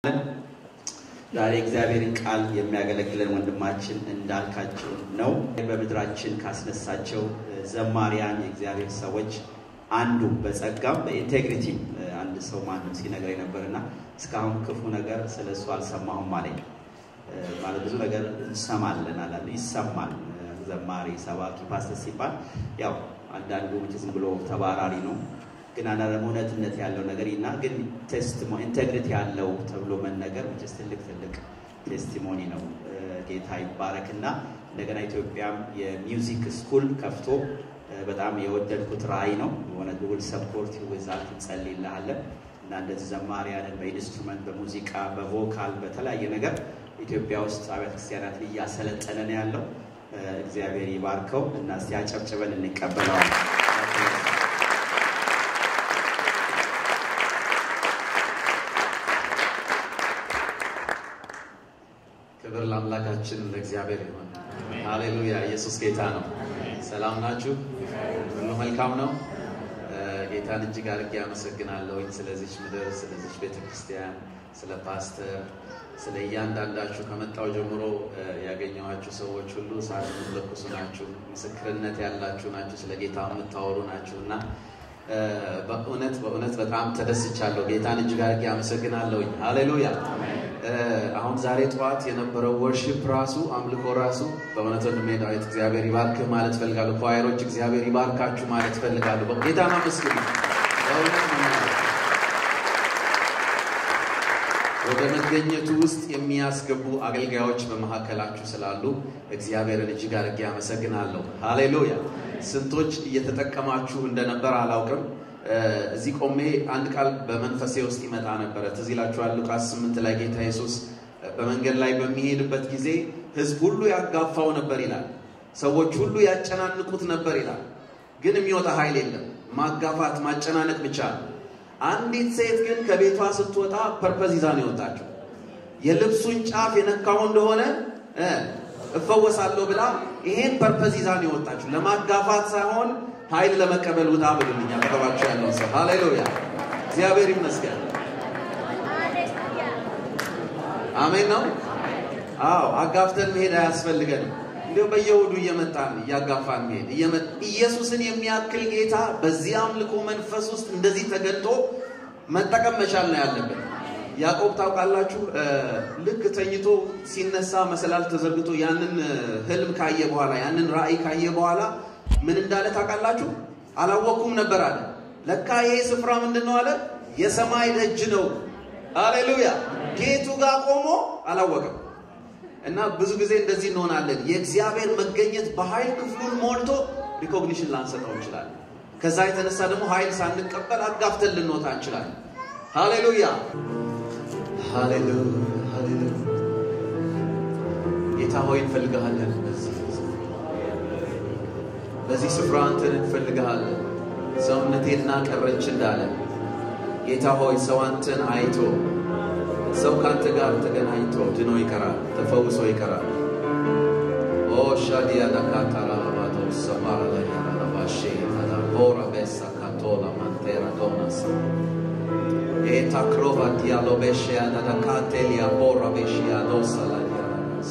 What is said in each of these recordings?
ዛሬ እግዚአብሔርን ቃል የሚያገለግለን ወንድማችን እንዳልካቸው ነው። በምድራችን ካስነሳቸው ዘማሪያን የእግዚአብሔር ሰዎች አንዱ በጸጋም በኢንቴግሪቲ አንድ ሰው ማንም ሲነግረኝ ነበርና እስካሁን ክፉ ነገር ስለ እሱ አልሰማሁም አለኝ። ማለት ብዙ ነገር እንሰማለን አላለ ይሰማል። ዘማሪ፣ ሰባኪ፣ ፓስተር ሲባል ያው አንዳንዱ ዝም ብሎ ተባራሪ ነው ግን አንዳንድ እውነትነት ያለው ነገር እና ግን ቴስቲሞኒ ኢንቴግሪቲ ያለው ተብሎ መነገር ስ ትልቅ ትልቅ ቴስቲሞኒ ነው። ጌታ ይባረክና እንደገና ኢትዮጵያም የሚውዚክ ስኩል ከፍቶ በጣም የወደድኩት ራዕይ ነው። የሆነ ጉብል ሰፖርት ዊዛልት እንጸልይልሃለን እና እንደዚህ ዘማሪያንን በኢንስትሩመንት በሙዚቃ በቮካል በተለያየ ነገር ኢትዮጵያ ውስጥ አብያተ ክርስቲያናት እያሰለጠነ ነው ያለው። እግዚአብሔር ይባርከው እና እስቲ አጨብጭበን እንቀበለዋል። ክብር ለአምላካችን ለእግዚአብሔር ይሆን። ሃሌሉያ! ኢየሱስ ጌታ ነው። ሰላም ናችሁ? ሁሉ መልካም ነው። ጌታን እጅግ አድርጌ አመሰግናለሁኝ ስለዚች ምድር፣ ስለዚች ቤተ ክርስቲያን፣ ስለ ፓስተር፣ ስለ እያንዳንዳችሁ ከመጣው ጀምሮ ያገኘኋችሁ ሰዎች ሁሉ እሳት የምትለኩሱ ናችሁ፣ ምስክርነት ያላችሁ ናችሁ፣ ስለ ጌታ የምታወሩ ናችሁ እና በእውነት በእውነት በጣም ተደስቻለሁ። ጌታን እጅግ አድርጌ አመሰግናለሁኝ። ሃሌሉያ! አሁን ዛሬ ጠዋት የነበረው ወርሺፕ ራሱ አምልኮ ራሱ በእውነት ወንድሜ ዳዊት እግዚአብሔር ይባርክህ ማለት ፈልጋለሁ። ኳየሮች እግዚአብሔር ይባርካችሁ ማለት ፈልጋለሁ። ጌታን አመስግኑ። ወደ መገኘቱ ውስጥ የሚያስገቡ አገልጋዮች በመካከላችሁ ስላሉ እግዚአብሔርን እጅግ አድርጌ አመሰግናለሁ። ሃሌሉያ! ስንቶች እየተጠቀማችሁ እንደነበር አላውቅም። እዚህ ቆሜ አንድ ቃል በመንፈሴ ውስጥ ይመጣ ነበረ። ትዝ ይላችኋል ሉቃስ ስምንት ላይ ጌታ ኢየሱስ በመንገድ ላይ በሚሄድበት ጊዜ ሕዝብ ሁሉ ያጋፋው ነበር ይላል። ሰዎች ሁሉ ያጨናንቁት ነበር ይላል። ግን የሚወጣ ኃይል የለም። ማጋፋት፣ ማጨናነቅ ብቻ ነው። አንዲት ሴት ግን ከቤቷ ስትወጣ ፐርፐዝ ይዛ ነው የወጣችው። የልብሱን ጫፍ የነካው እንደሆነ እፈወሳለሁ ብላ ይሄን ፐርፐዝ ይዛ ነው የወጣችው። ለማጋፋት ሳይሆን ኃይል ለመቀበል ውጣ ብሉልኛ አጠገባችሁ ያለውን ሰው ሃሌሉያ፣ እግዚአብሔር ይመስገን። አሜን ነው። አዎ አጋፍተን መሄድ አያስፈልገንም። እንዲሁም በየእሑዱ እየመጣን እያጋፋን መሄድ ኢየሱስን የሚያክል ጌታ በዚህ አምልኮ መንፈስ ውስጥ እንደዚህ ተገልጦ መጠቀም መቻል ነው ያለብን። ያዕቆብ ታውቃላችሁ፣ ልክ ተኝቶ ሲነሳ መሰላል ተዘርግቶ ያንን ህልም ካየ በኋላ ያንን ራእይ ካየ በኋላ ምን እንዳለ ታውቃላችሁ? አላወቅኩም ነበር አለ። ለካ ይሄ ስፍራ ምንድን ነው አለ? የሰማይ ደጅ ነው። አሌሉያ! ጌቱ ጋር ቆሞ አላወቅም። እና ብዙ ጊዜ እንደዚህ እንሆናለን። የእግዚአብሔር መገኘት በኃይል ክፍሉን ሞልቶ ሪኮግኒሽን ላንሰጠው እንችላለን። ከዛ የተነሳ ደግሞ ኃይል ሳንቀበል አጋፍተን ልንወጣ እንችላለን። ሃሌሉያ ሃሌሉያ ሃሌሉያ። ጌታ ሆይ እንፈልግሃለን። በዚህ ስፍራ አንተን እንፈልግሃለን። ሰውነቴና ቀረች እንዳለ ጌታ ሆይ ሰው አንተን አይቶ ሰው ከአንተ ጋር ተገናኝቶ ድኖ ይቀራል፣ ተፈውሶ ይቀራል። ኦ ሻዲያ ዳካታራ ባቶ ሰማራ ላይ ያራባሼ ቦራ ቤሳ ካቶላ ማንቴራ ዶናስ ኤታ ክሮቫ ዲያሎ ቤሽያ ዳካቴሊያ ቦራ ቤሽያ ዶሳ ላይ ያራናስ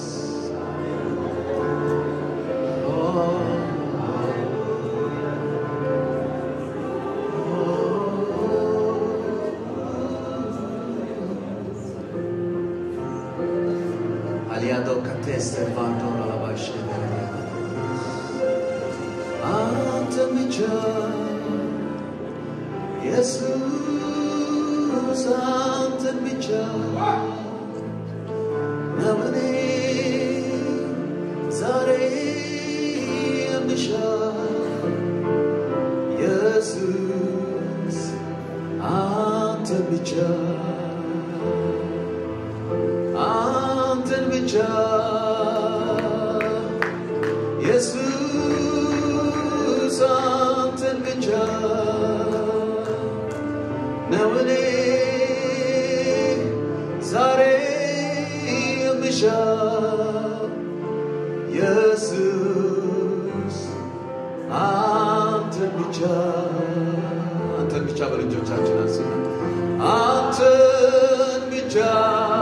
aliado cateste vandora la bashe አንተ ብቻ ኢየሱስ አንተን ብቻ ነው እኔ ዛሬ የምሻ ኢየሱስ አንተን ብቻ አንተን ብቻ ኢየሱስ አንተን ብቻ ነው እኔ ዛሬ የምሻ ኢየሱስ አንተን ብቻ አንተን ብቻ በልጆቻችን አስብ አንተን ብቻ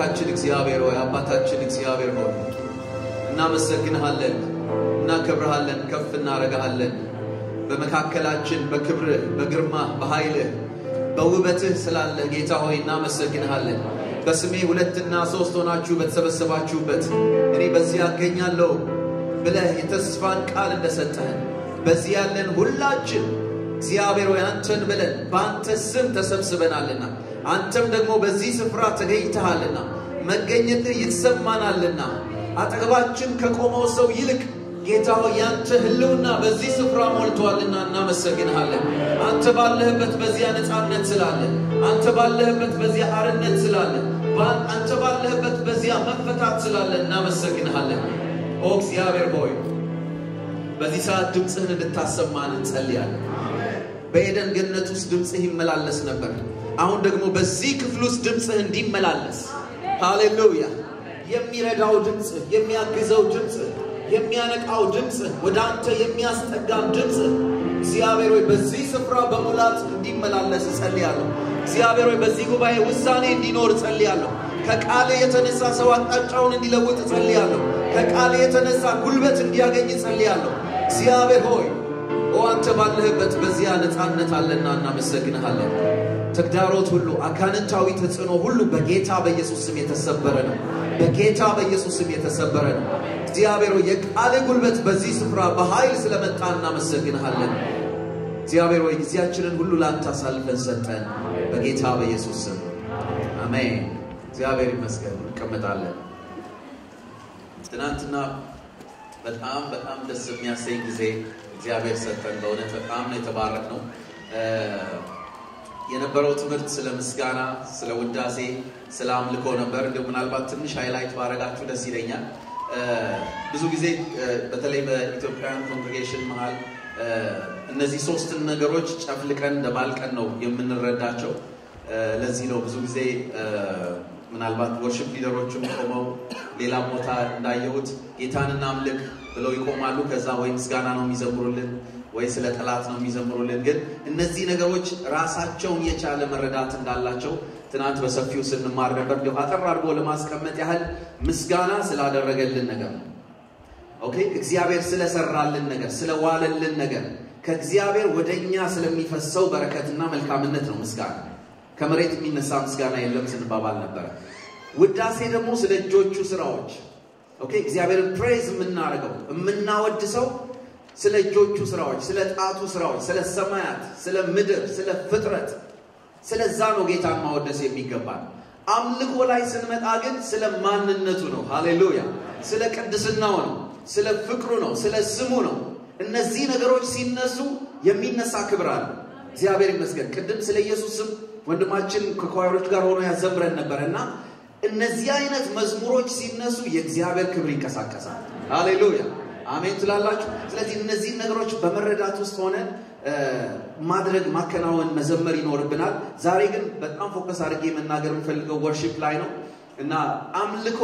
አምላካችን እግዚአብሔር ሆይ አባታችን እግዚአብሔር ሆይ እናመሰግንሃለን፣ እናከብርሃለን፣ ከፍ እናረጋሃለን። በመካከላችን በክብርህ፣ በግርማህ፣ በኃይልህ፣ በውበትህ ስላለ ጌታ ሆይ እናመሰግንሃለን። በስሜ ሁለትና ሶስት ሆናችሁ በተሰበሰባችሁበት እኔ በዚህ አገኛለሁ ብለህ የተስፋን ቃል እንደሰጠህን በዚህ ያለን ሁላችን እግዚአብሔር ሆይ አንተን ብለን በአንተ ስም ተሰብስበናልና አንተም ደግሞ በዚህ ስፍራ ተገኝተሃልና መገኘትህ ይሰማናልና አጠገባችን ከቆመው ሰው ይልቅ ጌታ ሆይ ያንተ ሕልውና በዚህ ስፍራ ሞልቷልና እናመሰግንሃለን። አንተ ባለህበት በዚያ ነፃነት ስላለ፣ አንተ ባለህበት በዚያ አርነት ስላለ፣ አንተ ባለህበት በዚያ መፈታት ስላለ እናመሰግንሃለን። ኦ እግዚአብሔር ሆይ በዚህ ሰዓት ድምፅህን እንድታሰማን እንጸልያለን። በኤደን ገነት ውስጥ ድምፅህ ይመላለስ ነበር። አሁን ደግሞ በዚህ ክፍል ውስጥ ድምፅህ እንዲመላለስ ሃሌሉያ። የሚረዳው ድምፅህ፣ የሚያግዘው ድምፅህ፣ የሚያነቃው ድምፅህ፣ ወደ አንተ የሚያስጠጋን ድምፅህ እግዚአብሔር ሆይ በዚህ ስፍራ በሙላት እንዲመላለስ እጸልያለሁ። እግዚአብሔር ሆይ በዚህ ጉባኤ ውሳኔ እንዲኖር እጸልያለሁ። ከቃል የተነሳ ሰው አቅጣጫውን እንዲለውጥ እጸልያለሁ። ከቃል የተነሳ ጉልበት እንዲያገኝ እጸልያለሁ። እግዚአብሔር ሆይ ኦ አንተ ባለህበት በዚያ ነፃነት አለና እናመሰግንሃለን። ተግዳሮት ሁሉ አጋንንታዊ ተጽዕኖ ሁሉ በጌታ በኢየሱስ ስም የተሰበረ ነው። በጌታ በኢየሱስ ስም የተሰበረ ነው። እግዚአብሔር ሆይ የቃል ጉልበት በዚህ ስፍራ በኃይል ስለመጣ እናመሰግንሃለን። እግዚአብሔር ሆይ ጊዜያችንን ሁሉ ላንተ አሳልፈን ሰጠን። በጌታ በኢየሱስ ስም አሜን። እግዚአብሔር ይመስገን። እንቀመጣለን። ትናንትና በጣም በጣም ደስ የሚያሰኝ ጊዜ እግዚአብሔር ሰጠን። በእውነት በጣም ነው የተባረክነው። የነበረው ትምህርት ስለ ምስጋና፣ ስለ ውዳሴ፣ ስለ አምልኮ ነበር። እንዲሁ ምናልባት ትንሽ ሃይላይት ባረጋችሁ ደስ ይለኛል። ብዙ ጊዜ በተለይ በኢትዮጵያውያን ኮንግሬጌሽን መሀል እነዚህ ሶስትን ነገሮች ጨፍልቀን ደባልቀን ነው የምንረዳቸው። ለዚህ ነው ብዙ ጊዜ ምናልባት ወርሽፕ ሊደሮችም ቆመው ሌላ ቦታ እንዳየሁት ጌታን እናምልክ ብለው ይቆማሉ። ከዛ ወይ ምስጋና ነው የሚዘምሩልን ወይ ስለ ጠላት ነው የሚዘምሩልን። ግን እነዚህ ነገሮች ራሳቸውን የቻለ መረዳት እንዳላቸው ትናንት በሰፊው ስንማር ነበር። እንዲሁ አጠር አድርጎ ለማስቀመጥ ያህል ምስጋና ስላደረገልን ነገር ነው። ኦኬ፣ እግዚአብሔር ስለሰራልን ነገር፣ ስለዋለልን ነገር፣ ከእግዚአብሔር ወደ እኛ ስለሚፈሰው በረከትና መልካምነት ነው ምስጋና። ከመሬት የሚነሳ ምስጋና የለም ስንባባል ነበረ። ውዳሴ ደግሞ ስለ እጆቹ ስራዎች ኦኬ፣ እግዚአብሔርን ፕሬዝ የምናደርገው የምናወድሰው ስለ እጆቹ ስራዎች፣ ስለ ጣቱ ስራዎች፣ ስለ ሰማያት፣ ስለ ምድር፣ ስለ ፍጥረት፣ ስለዛ ነው ጌታን ማወደስ የሚገባል። አምልኮ ላይ ስንመጣ ግን ስለ ማንነቱ ነው። ሃሌሉያ! ስለ ቅድስናው ነው፣ ስለ ፍቅሩ ነው፣ ስለ ስሙ ነው። እነዚህ ነገሮች ሲነሱ የሚነሳ ክብር አለ። እግዚአብሔር ይመስገን። ቅድም ስለ ኢየሱስ ስም ወንድማችን ከኳይሮች ጋር ሆኖ ያዘምረን ነበረ እና እነዚህ አይነት መዝሙሮች ሲነሱ የእግዚአብሔር ክብር ይንቀሳቀሳል። ሃሌሉያ አሜን ትላላችሁ። ስለዚህ እነዚህ ነገሮች በመረዳት ውስጥ ሆነን ማድረግ፣ ማከናወን፣ መዘመር ይኖርብናል። ዛሬ ግን በጣም ፎከስ አድርጌ መናገር የምፈልገው ወርሺፕ ላይ ነው እና አምልኮ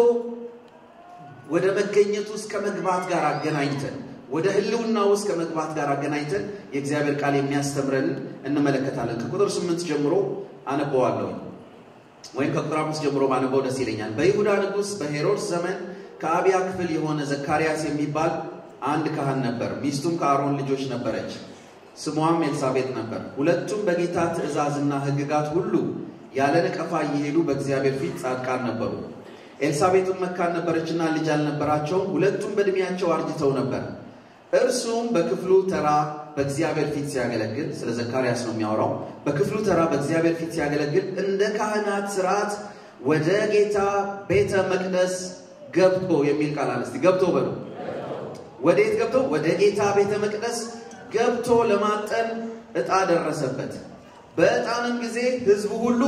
ወደ መገኘት ውስጥ ከመግባት ጋር አገናኝተን ወደ ህልውና ውስጥ ከመግባት ጋር አገናኝተን የእግዚአብሔር ቃል የሚያስተምረንን እንመለከታለን። ከቁጥር ስምንት ጀምሮ አነበዋለሁ ወይም ከቁጥር አምስት ጀምሮ ባነበው ደስ ይለኛል። በይሁዳ ንጉሥ በሄሮድስ ዘመን ከአብያ ክፍል የሆነ ዘካርያስ የሚባል አንድ ካህን ነበር። ሚስቱም ከአሮን ልጆች ነበረች፣ ስሟም ኤልሳቤጥ ነበር። ሁለቱም በጌታ ትእዛዝና ሕግጋት ሁሉ ያለ ነቀፋ እየሄዱ በእግዚአብሔር ፊት ጻድቃን ነበሩ። ኤልሳቤጥም መካን ነበረችና ልጅ አልነበራቸውም። ሁለቱም በዕድሜያቸው አርጅተው ነበር። እርሱም በክፍሉ ተራ በእግዚአብሔር ፊት ሲያገለግል፣ ስለ ዘካርያስ ነው የሚያወራው። በክፍሉ ተራ በእግዚአብሔር ፊት ሲያገለግል እንደ ካህናት ስርዓት ወደ ጌታ ቤተ መቅደስ ገብቶ የሚል ቃል አለ። እስቲ ገብቶ በሉ። ወዴት ገብቶ? ወደ ጌታ ቤተ መቅደስ ገብቶ ለማጠን ዕጣ ደረሰበት። በዕጣንም ጊዜ ሕዝቡ ሁሉ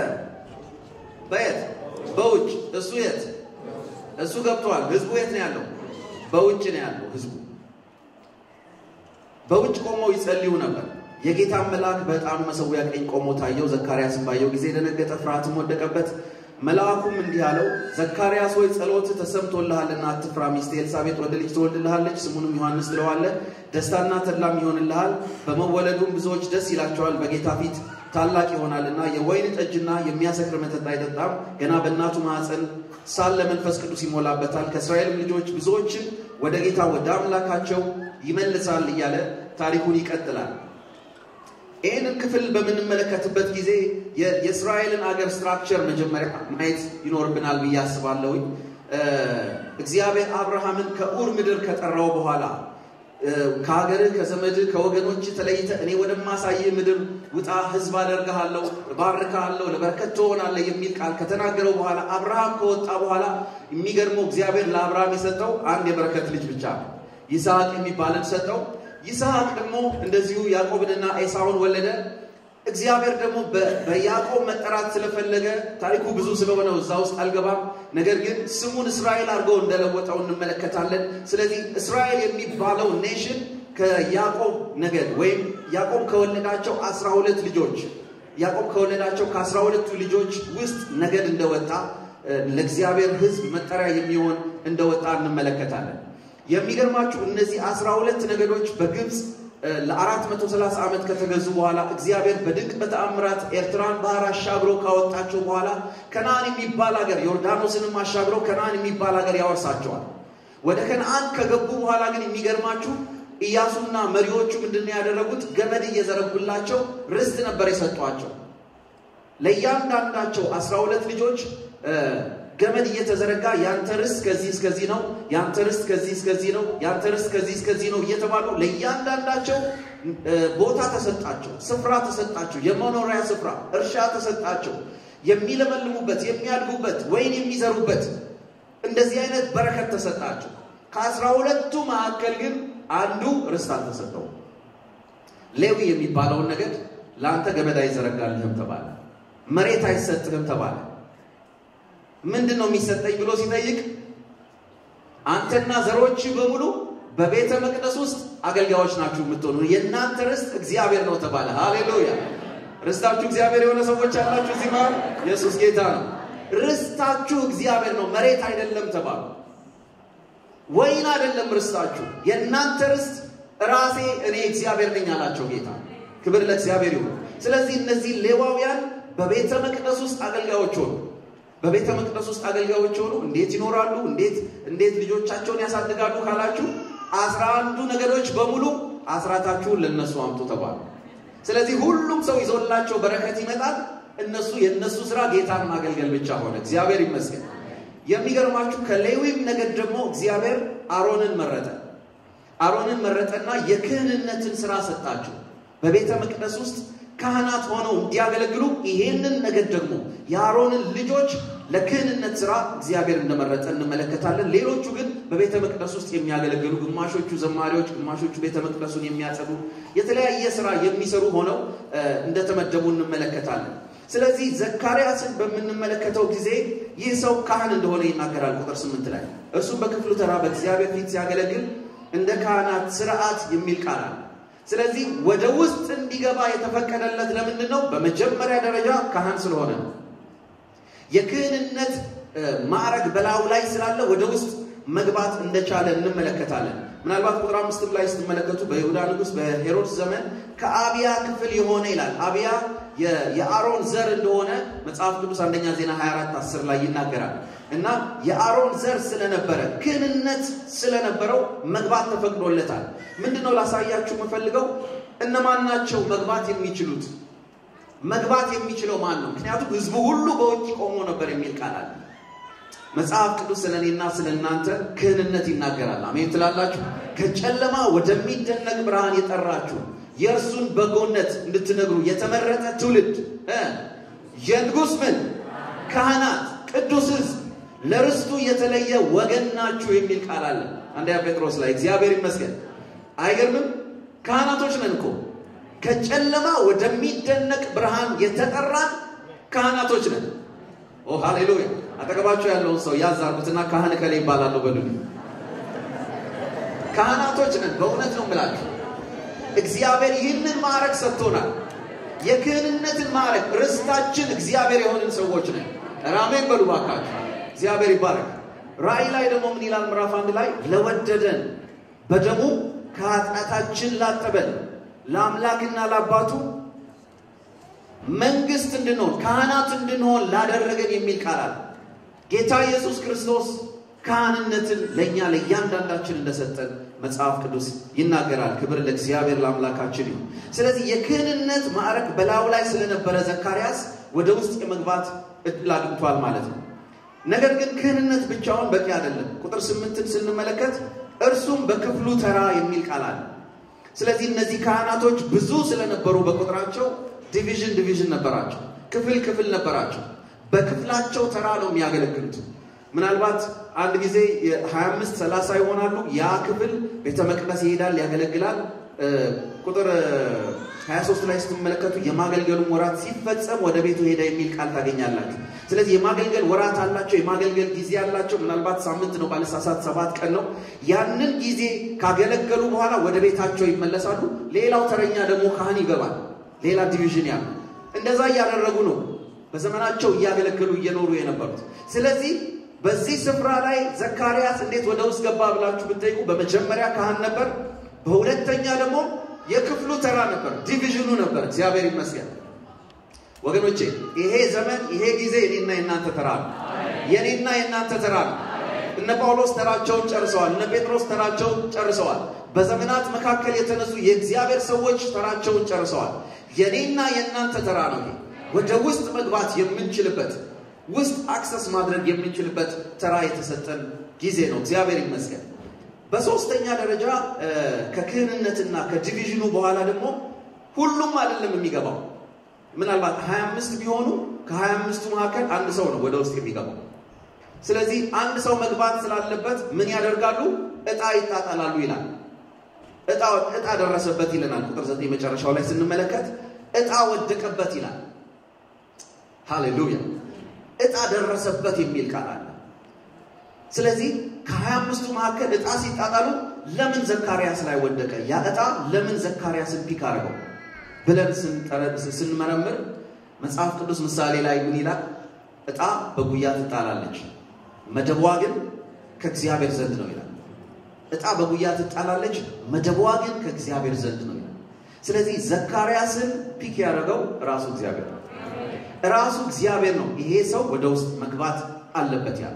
በየት በውጭ እሱ የት እሱ ገብቷል። ሕዝቡ የት ነው ያለው? በውጭ ነው ያለው ሕዝቡ በውጭ ቆመው ይጸልዩ ነበር። የጌታን መልአክ በዕጣኑ መሠዊያ ቀኝ ቆሞ ታየው። ዘካርያስን ባየው ጊዜ ደነገጠ፣ ፍርሃትም ወደቀበት። መልአኩም እንዲህ አለው፣ ዘካርያስ ሆይ ጸሎትህ ተሰምቶልሃልና አትፍራ። ሚስት ኤልሳቤጥ ወንድ ልጅ ትወልድልሃለች፣ ስሙንም ዮሐንስ ትለዋለህ። ደስታና ተድላም ይሆንልሃል፣ በመወለዱም ብዙዎች ደስ ይላቸዋል። በጌታ ፊት ታላቅ ይሆናልና የወይን ጠጅና የሚያሰክር መጠጥ አይጠጣም። ገና በእናቱ ማኅፀን ሳለ መንፈስ ቅዱስ ይሞላበታል። ከእስራኤልም ልጆች ብዙዎችን ወደ ጌታ ወደ አምላካቸው ይመልሳል እያለ ታሪኩን ይቀጥላል። ይህንን ክፍል በምንመለከትበት ጊዜ የእስራኤልን አገር ስትራክቸር መጀመሪያ ማየት ይኖርብናል ብዬ አስባለሁኝ። እግዚአብሔር አብርሃምን ከኡር ምድር ከጠራው በኋላ ከሀገርህ ከዘመድህ ከወገኖች ተለይተ እኔ ወደማሳይህ ምድር ውጣ፣ ሕዝብ አደርግሃለሁ፣ እባርክሃለሁ፣ ለበረከት ትሆናለህ የሚል ቃል ከተናገረው በኋላ አብርሃም ከወጣ በኋላ የሚገርመው እግዚአብሔር ለአብርሃም የሰጠው አንድ የበረከት ልጅ ብቻ ነው። ይስሐቅ የሚባልን ሰጠው። ይስሐቅ ደግሞ እንደዚሁ ያዕቆብንና ኤሳውን ወለደ። እግዚአብሔር ደግሞ በያዕቆብ መጠራት ስለፈለገ ታሪኩ ብዙ ስለሆነ እዛ ውስጥ አልገባም። ነገር ግን ስሙን እስራኤል አድርገው እንደለወጠው እንመለከታለን። ስለዚህ እስራኤል የሚባለው ኔሽን ከያዕቆብ ነገድ ወይም ያዕቆብ ከወለዳቸው አስራ ሁለት ልጆች ያዕቆብ ከወለዳቸው ከአስራ ሁለቱ ልጆች ውስጥ ነገድ እንደወጣ ለእግዚአብሔር ሕዝብ መጠሪያ የሚሆን እንደወጣ እንመለከታለን። የሚገርማችሁ እነዚህ አስራ ሁለት ነገዶች በግብፅ ለአራት መቶ ሰላሳ ዓመት ከተገዙ በኋላ እግዚአብሔር በድንቅ በተአምራት ኤርትራን ባህር አሻግሮ ካወጣቸው በኋላ ከነአን የሚባል ሀገር ዮርዳኖስንም አሻግሮ ከነአን የሚባል ሀገር ያወርሳቸዋል። ወደ ከነአን ከገቡ በኋላ ግን የሚገርማችሁ ኢያሱና መሪዎቹ ምንድን ነው ያደረጉት? ገመድ እየዘረጉላቸው ርስት ነበር የሰጧቸው። ለእያንዳንዳቸው አስራ ሁለት ልጆች ገመድ እየተዘረጋ ያንተ ርስት ከዚህ እስከዚህ ነው፣ ያንተ ርስት ከዚህ እስከዚህ ነው፣ ያንተ ርስት ከዚህ እስከዚህ ነው እየተባሉ ለእያንዳንዳቸው ቦታ ተሰጣቸው፣ ስፍራ ተሰጣቸው፣ የመኖሪያ ስፍራ እርሻ ተሰጣቸው፣ የሚለመልሙበት የሚያድጉበት ወይን የሚዘሩበት እንደዚህ አይነት በረከት ተሰጣቸው። ከአስራ ሁለቱ መካከል ግን አንዱ ርስት አልተሰጠውም። ሌዊ የሚባለውን ነገድ ለአንተ ገመድ አይዘረጋልህም ተባለ፣ መሬት አይሰጥህም ተባለ። ምንድን ነው የሚሰጠኝ ብሎ ሲጠይቅ አንተና ዘሮች በሙሉ በቤተ መቅደስ ውስጥ አገልጋዮች ናችሁ የምትሆኑ የእናንተ ርስት እግዚአብሔር ነው ተባለ። ሃሌሉያ! ርስታችሁ እግዚአብሔር የሆነ ሰዎች አላችሁ እዚህ ማለት ኢየሱስ ጌታ ነው። ርስታችሁ እግዚአብሔር ነው፣ መሬት አይደለም ተባሉ። ወይን አይደለም ርስታችሁ፣ የእናንተ ርስት ራሴ እኔ እግዚአብሔር ነኝ አላቸው ጌታ። ክብር ለእግዚአብሔር ይሁን። ስለዚህ እነዚህ ሌዋውያን በቤተ መቅደስ ውስጥ አገልጋዮች ሆኑ። በቤተ መቅደስ ውስጥ አገልጋዮች ሆኑ። እንዴት ይኖራሉ? እንዴት እንዴት ልጆቻቸውን ያሳድጋሉ ካላችሁ አስራ አንዱ ነገዶች በሙሉ አስራታችሁን ለነሱ አምጡ ተባሉ። ስለዚህ ሁሉም ሰው ይዞላቸው በረከት ይመጣል። እነሱ የእነሱ ስራ ጌታን ማገልገል ብቻ ሆነ። እግዚአብሔር ይመስገን። የሚገርማችሁ ከሌዊም ነገድ ደግሞ እግዚአብሔር አሮንን መረጠ። አሮንን መረጠና የክህንነትን ስራ ሰጣቸው። በቤተ መቅደስ ውስጥ ካህናት ሆነው እንዲያገለግሉ ይሄንን ነገድ ደግሞ የአሮንን ልጆች ለክህንነት ስራ እግዚአብሔር እንደመረጠ እንመለከታለን። ሌሎቹ ግን በቤተ መቅደስ ውስጥ የሚያገለግሉ ግማሾቹ ዘማሪዎች፣ ግማሾቹ ቤተ መቅደሱን የሚያጸዱ የተለያየ ስራ የሚሰሩ ሆነው እንደተመደቡ እንመለከታለን። ስለዚህ ዘካርያስን በምንመለከተው ጊዜ ይህ ሰው ካህን እንደሆነ ይናገራል። ቁጥር ስምንት ላይ እርሱም በክፍሉ ተራ በእግዚአብሔር ፊት ሲያገለግል እንደ ካህናት ስርዓት የሚል ቃል አለ። ስለዚህ ወደ ውስጥ እንዲገባ የተፈቀደለት ለምንድን ነው? በመጀመሪያ ደረጃ ካህን ስለሆነ ነው። የክህንነት ማዕረግ በላዩ ላይ ስላለ ወደ ውስጥ መግባት እንደቻለ እንመለከታለን። ምናልባት ቁጥር አምስትም ላይ ስትመለከቱ በይሁዳ ንጉሥ በሄሮድስ ዘመን ከአብያ ክፍል የሆነ ይላል። አብያ የአሮን ዘር እንደሆነ መጽሐፍ ቅዱስ አንደኛ ዜና 24 10 ላይ ይናገራል። እና የአሮን ዘር ስለነበረ ክህንነት ስለነበረው መግባት ተፈቅዶለታል። ምንድነው ላሳያችሁ የምፈልገው እነማን ናቸው መግባት የሚችሉት? መግባት የሚችለው ማን ነው? ምክንያቱም ሕዝቡ ሁሉ በውጭ ቆሞ ነበር የሚል ቃል አለ። መጽሐፍ ቅዱስ ስለ እኔና ስለ እናንተ ክህንነት ይናገራል። አሜን ትላላችሁ። ከጨለማ ወደሚደነቅ ብርሃን የጠራችሁ የእርሱን በጎነት እንድትነግሩ የተመረጠ ትውልድ የንጉሥ ምን ካህናት፣ ቅዱስ ሕዝብ ለርስቱ የተለየ ወገን ናችሁ የሚል ቃል አለ አንደኛ ጴጥሮስ ላይ። እግዚአብሔር ይመስገን። አይገርምም? ካህናቶች ነን እኮ ከጨለማ ወደሚደነቅ ብርሃን የተጠራን ካህናቶች ነን። ኦ ሃሌሉያ! አጠገባቸው ያለውን ሰው ያዝ አድርጉትና ካህን ከላይ ይባላለሁ በሉ። ካህናቶች ነን። በእውነት ነው የምላችሁ። እግዚአብሔር ይህንን ማዕረግ ሰጥቶናል። የክህንነትን ማዕረግ ርስታችን እግዚአብሔር የሆንን ሰዎች ነን። ራሜን በሉ ባካችሁ። እግዚአብሔር ይባረክ። ራእይ ላይ ደግሞ ምን ይላል? ምዕራፍ አንድ ላይ ለወደደን በደሙ ከኃጢአታችን ላጠበን ለአምላክና ለአባቱ መንግስት እንድንሆን ካህናት እንድንሆን ላደረገን የሚል ቃል አለ። ጌታ ኢየሱስ ክርስቶስ ካህንነትን ለእኛ ለእያንዳንዳችን እንደሰጠን መጽሐፍ ቅዱስ ይናገራል። ክብር ለእግዚአብሔር ለአምላካችን ይሁን። ስለዚህ የክህንነት ማዕረግ በላዩ ላይ ስለነበረ ዘካርያስ ወደ ውስጥ የመግባት እድል አግኝቷል ማለት ነው። ነገር ግን ክህንነት ብቻውን በቂ አይደለም። ቁጥር ስምንትን ስንመለከት እርሱም በክፍሉ ተራ የሚል ቃል አለ። ስለዚህ እነዚህ ካህናቶች ብዙ ስለነበሩ በቁጥራቸው ዲቪዥን ዲቪዥን ነበራቸው፣ ክፍል ክፍል ነበራቸው። በክፍላቸው ተራ ነው የሚያገለግሉት። ምናልባት አንድ ጊዜ የ25 30 ይሆናሉ። ያ ክፍል ቤተ መቅደስ ይሄዳል፣ ያገለግላል። ቁጥር 23 ላይ ስትመለከቱ የማገልገሉን ወራት ሲፈጸም ወደ ቤቱ ሄደ የሚል ቃል ታገኛላችሁ። ስለዚህ የማገልገል ወራት አላቸው፣ የማገልገል ጊዜ አላቸው። ምናልባት ሳምንት ነው ባለሳሳት ሰባት ቀን ነው። ያንን ጊዜ ካገለገሉ በኋላ ወደ ቤታቸው ይመለሳሉ። ሌላው ተረኛ ደግሞ ካህን ይገባል። ሌላ ዲቪዥን ያሉ እንደዛ እያደረጉ ነው በዘመናቸው እያገለገሉ እየኖሩ የነበሩት። ስለዚህ በዚህ ስፍራ ላይ ዘካርያስ እንዴት ወደ ውስጥ ገባ ብላችሁ ብትጠይቁ በመጀመሪያ ካህን ነበር፣ በሁለተኛ ደግሞ የክፍሉ ተራ ነበር፣ ዲቪዥኑ ነበር። እግዚአብሔር ይመስገን ወገኖቼ፣ ይሄ ዘመን ይሄ ጊዜ የኔና የእናንተ ተራ ነው። የኔና የእናንተ ተራ ነው። እነ ጳውሎስ ተራቸውን ጨርሰዋል። እነ ጴጥሮስ ተራቸውን ጨርሰዋል። በዘመናት መካከል የተነሱ የእግዚአብሔር ሰዎች ተራቸውን ጨርሰዋል። የኔና የእናንተ ተራ ነው። ወደ ውስጥ መግባት የምንችልበት ውስጥ አክሰስ ማድረግ የምንችልበት ተራ የተሰጠን ጊዜ ነው። እግዚአብሔር ይመስገን። በሶስተኛ ደረጃ ከክህንነትና ከዲቪዥኑ በኋላ ደግሞ ሁሉም አይደለም የሚገባው። ምናልባት 25 ቢሆኑ ከ25ቱ መካከል አንድ ሰው ነው ወደ ውስጥ የሚገባው። ስለዚህ አንድ ሰው መግባት ስላለበት ምን ያደርጋሉ? እጣ ይጣጣላሉ ይላል። እጣ ደረሰበት ይለናል። ቁጥር ዘጠኝ መጨረሻው ላይ ስንመለከት እጣ ወደቀበት ይላል። ሃሌሉያ እጣ ደረሰበት የሚል ቃል አለ። ስለዚህ ከሀያ አምስቱ መካከል እጣ ሲጣጣሉ ለምን ዘካርያስ ላይ ወደቀ? ያ እጣ ለምን ዘካርያስን ፒክ አድርገው ብለን ስንመረምር መጽሐፍ ቅዱስ ምሳሌ ላይ ምን ይላል? እጣ በጉያ ትጣላለች፣ መደቧ ግን ከእግዚአብሔር ዘንድ ነው ይላል። እጣ በጉያ ትጣላለች፣ መደቧ ግን ከእግዚአብሔር ዘንድ ነው ይላል። ስለዚህ ዘካርያስን ፒክ ያደረገው ራሱ እግዚአብሔር ነው። ራሱ እግዚአብሔር ነው ይሄ ሰው ወደ ውስጥ መግባት አለበት ያለ።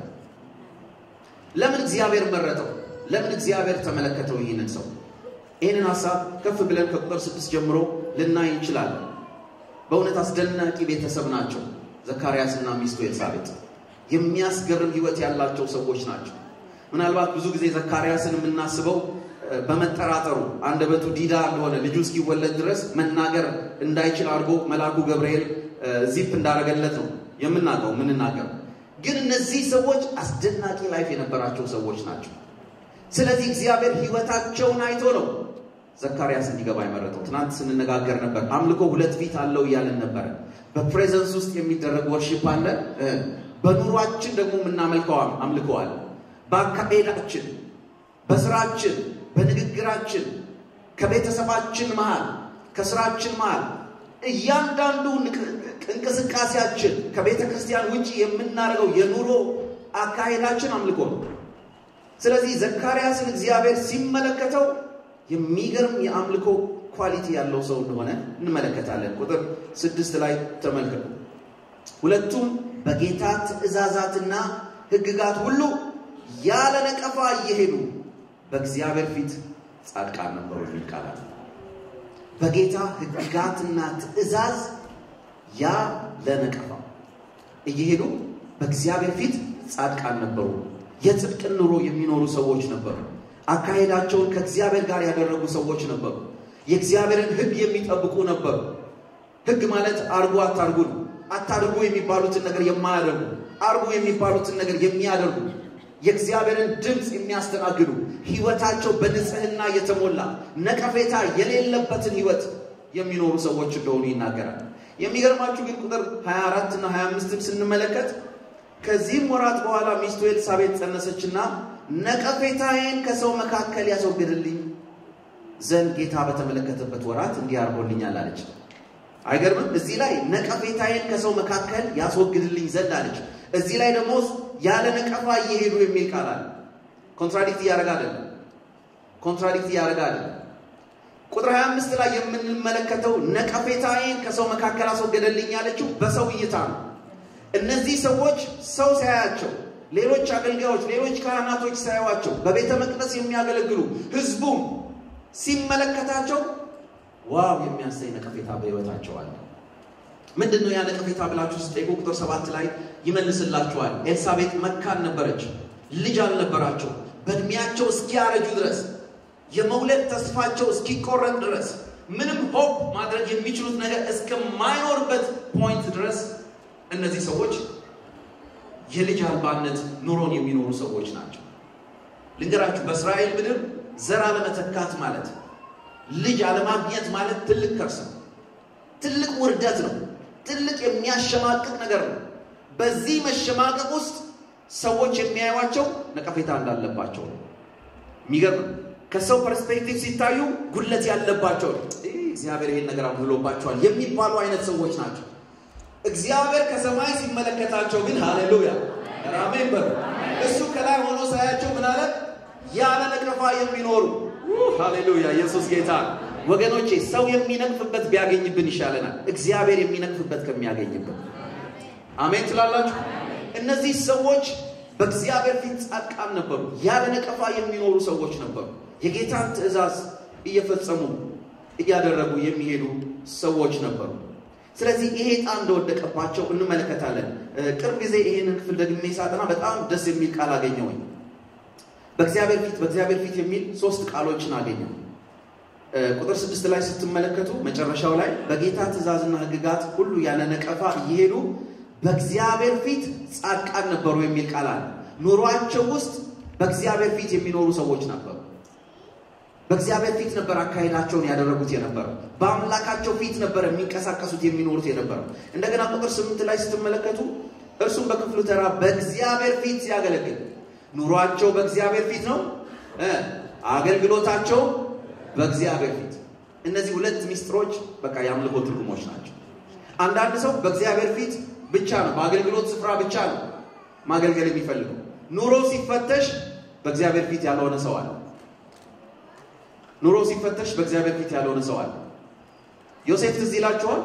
ለምን እግዚአብሔር መረጠው? ለምን እግዚአብሔር ተመለከተው ይህንን ሰው? ይህንን ሀሳብ ከፍ ብለን ከቁጥር ስድስት ጀምሮ ልናይ እንችላለን። በእውነት አስደናቂ ቤተሰብ ናቸው ዘካርያስና ሚስቱ ኤልሳቤጥ። የሚያስገርም ሕይወት ያላቸው ሰዎች ናቸው። ምናልባት ብዙ ጊዜ ዘካርያስን የምናስበው በመጠራጠሩ አንደበቱ ዲዳ እንደሆነ ልጁ እስኪወለድ ድረስ መናገር እንዳይችል አድርጎ መልአኩ ገብርኤል ዚፕ እንዳደረገለት ነው የምናውቀው የምንናገረው። ግን እነዚህ ሰዎች አስደናቂ ላይፍ የነበራቸው ሰዎች ናቸው። ስለዚህ እግዚአብሔር ሕይወታቸውን አይቶ ነው ዘካርያስ እንዲገባ የመረጠው። ትናንት ስንነጋገር ነበር። አምልኮ ሁለት ፊት አለው እያለን ነበረ። በፕሬዘንስ ውስጥ የሚደረግ ወርሺፕ አለ፣ በኑሯችን ደግሞ የምናመልከው አምልኮ አለ። በአካሄዳችን፣ በስራችን፣ በንግግራችን፣ ከቤተሰባችን መሃል፣ ከስራችን መሃል እያንዳንዱ እንቅስቃሴያችን ከቤተ ክርስቲያን ውጭ የምናደርገው የኑሮ አካሄዳችን አምልኮ ነው። ስለዚህ ዘካርያስን እግዚአብሔር ሲመለከተው የሚገርም የአምልኮ ኳሊቲ ያለው ሰው እንደሆነ እንመለከታለን። ቁጥር ስድስት ላይ ተመልከቱ። ሁለቱም በጌታ ትእዛዛትና ሕግጋት ሁሉ ያለ ነቀፋ እየሄዱ በእግዚአብሔር ፊት ጻድቃን ነበሩ የሚል ቃል አለ። በጌታ ሕግጋትና ትእዛዝ ያለ ነቀፋ እየሄዱ በእግዚአብሔር ፊት ጻድቃን ነበሩ። የጽድቅን ኑሮ የሚኖሩ ሰዎች ነበሩ። አካሄዳቸውን ከእግዚአብሔር ጋር ያደረጉ ሰዎች ነበሩ። የእግዚአብሔርን ሕግ የሚጠብቁ ነበሩ። ሕግ ማለት አርጉ አታርጉ ነው። አታድርጉ የሚባሉትን ነገር የማያደርጉ አርጉ የሚባሉትን ነገር የሚያደርጉ የእግዚአብሔርን ድምፅ የሚያስተናግዱ ሕይወታቸው በንጽህና የተሞላ ነቀፌታ የሌለበትን ሕይወት የሚኖሩ ሰዎች እንደሆኑ ይናገራል። የሚገርማችሁ ግን ቁጥር 24 እና 25ን ስንመለከት ከዚህም ወራት በኋላ ሚስቱ ኤልሳቤጥ ጸነሰችና ነቀፌታዬን ከሰው መካከል ያስወግድልኝ ዘንድ ጌታ በተመለከተበት ወራት እንዲህ አድርጎልኛል አለች። አይገርምም? እዚህ ላይ ነቀፌታዬን ከሰው መካከል ያስወግድልኝ ዘንድ አለች። እዚህ ላይ ደግሞ ያለ ነቀፋ እየሄዱ የሚል ቃል አለ። ኮንትራዲክት እያደረገ አይደለም። ኮንትራዲክት እያደረገ አይደለም። ቁጥር 25 ላይ የምንመለከተው ነቀፌታዬን ከሰው መካከል አስወገደልኝ ያለችው በሰው እይታ ነው። እነዚህ ሰዎች ሰው ሳያቸው፣ ሌሎች አገልጋዮች፣ ሌሎች ካህናቶች ሳያዋቸው፣ በቤተ መቅደስ የሚያገለግሉ ህዝቡም ሲመለከታቸው ዋው የሚያሰኝ ነቀፌታ በህይወታቸው አለ። ምንድን ነው ያ ነቀፌታ ብላችሁ ስጠይቁ ቁጥር ሰባት ላይ ይመልስላችኋል። ኤልሳቤጥ መካን ነበረች፣ ልጅ አልነበራቸው። በእድሜያቸው እስኪያረጁ ድረስ የመውለድ ተስፋቸው እስኪቆረጥ ድረስ ምንም ሆፕ ማድረግ የሚችሉት ነገር እስከማይኖርበት ፖይንት ድረስ እነዚህ ሰዎች የልጅ አልባነት ኑሮን የሚኖሩ ሰዎች ናቸው። ልንገራችሁ፣ በእስራኤል ምድር ዘር አለመተካት ማለት ልጅ አለማግኘት ማለት ትልቅ ከርስ ነው። ትልቅ ውርደት ነው። ትልቅ የሚያሸማቅቅ ነገር ነው። በዚህ መሸማቀቅ ውስጥ ሰዎች የሚያዩዋቸው ነቀፌታ እንዳለባቸው ነው። የሚገርም ከሰው ፐርስፔክቲቭ ሲታዩ ጉድለት ያለባቸው እግዚአብሔር ይሄን ነገር አብሎባቸዋል የሚባሉ አይነት ሰዎች ናቸው። እግዚአብሔር ከሰማይ ሲመለከታቸው ግን ሃሌሉያ አሜን በሉ። እሱ ከላይ ሆኖ ሳያቸው ምን አለ? ያለ ነቀፋ የሚኖሩ ሃሌሉያ። ኢየሱስ ጌታ ወገኖቼ፣ ሰው የሚነቅፍበት ቢያገኝብን ይሻለናል እግዚአብሔር የሚነቅፍበት ከሚያገኝብን። አሜን ትላላችሁ? እነዚህ ሰዎች በእግዚአብሔር ፊት ጻድቃን ነበሩ። ያለ ነቀፋ የሚኖሩ ሰዎች ነበሩ። የጌታን ትእዛዝ እየፈጸሙ እያደረጉ የሚሄዱ ሰዎች ነበሩ። ስለዚህ ይሄ ዕጣ እንደወደቀባቸው እንመለከታለን። ቅርብ ጊዜ ይሄንን ክፍል ደግሜ ሳጠና በጣም ደስ የሚል ቃል አገኘሁኝ። በእግዚአብሔር ፊት በእግዚአብሔር ፊት የሚል ሶስት ቃሎችን አገኘው። ቁጥር ስድስት ላይ ስትመለከቱ መጨረሻው ላይ በጌታ ትእዛዝና ሕግጋት ሁሉ ያለ ነቀፋ እየሄዱ በእግዚአብሔር ፊት ጻድቃን ነበሩ የሚል ቃል አለ። ኑሯቸው ውስጥ በእግዚአብሔር ፊት የሚኖሩ ሰዎች ነበሩ። በእግዚአብሔር ፊት ነበር አካሄዳቸውን ያደረጉት የነበረው። በአምላካቸው ፊት ነበር የሚንቀሳቀሱት የሚኖሩት የነበረው። እንደገና ቁጥር ስምንት ላይ ስትመለከቱ እርሱም በክፍሉ ተራ በእግዚአብሔር ፊት ሲያገለግል ኑሯቸው በእግዚአብሔር ፊት ነው፣ አገልግሎታቸው በእግዚአብሔር ፊት። እነዚህ ሁለት ሚስጥሮች በቃ የአምልኮ ትርጉሞች ናቸው። አንዳንድ ሰው በእግዚአብሔር ፊት ብቻ ነው፣ በአገልግሎት ስፍራ ብቻ ነው ማገልገል የሚፈልገው። ኑሮ ሲፈተሽ በእግዚአብሔር ፊት ያልሆነ ሰው አለ። ኑሮ ሲፈተሽ በእግዚአብሔር ፊት ያልሆነ ሰው አለ። ዮሴፍ ትዝ ይላችኋል።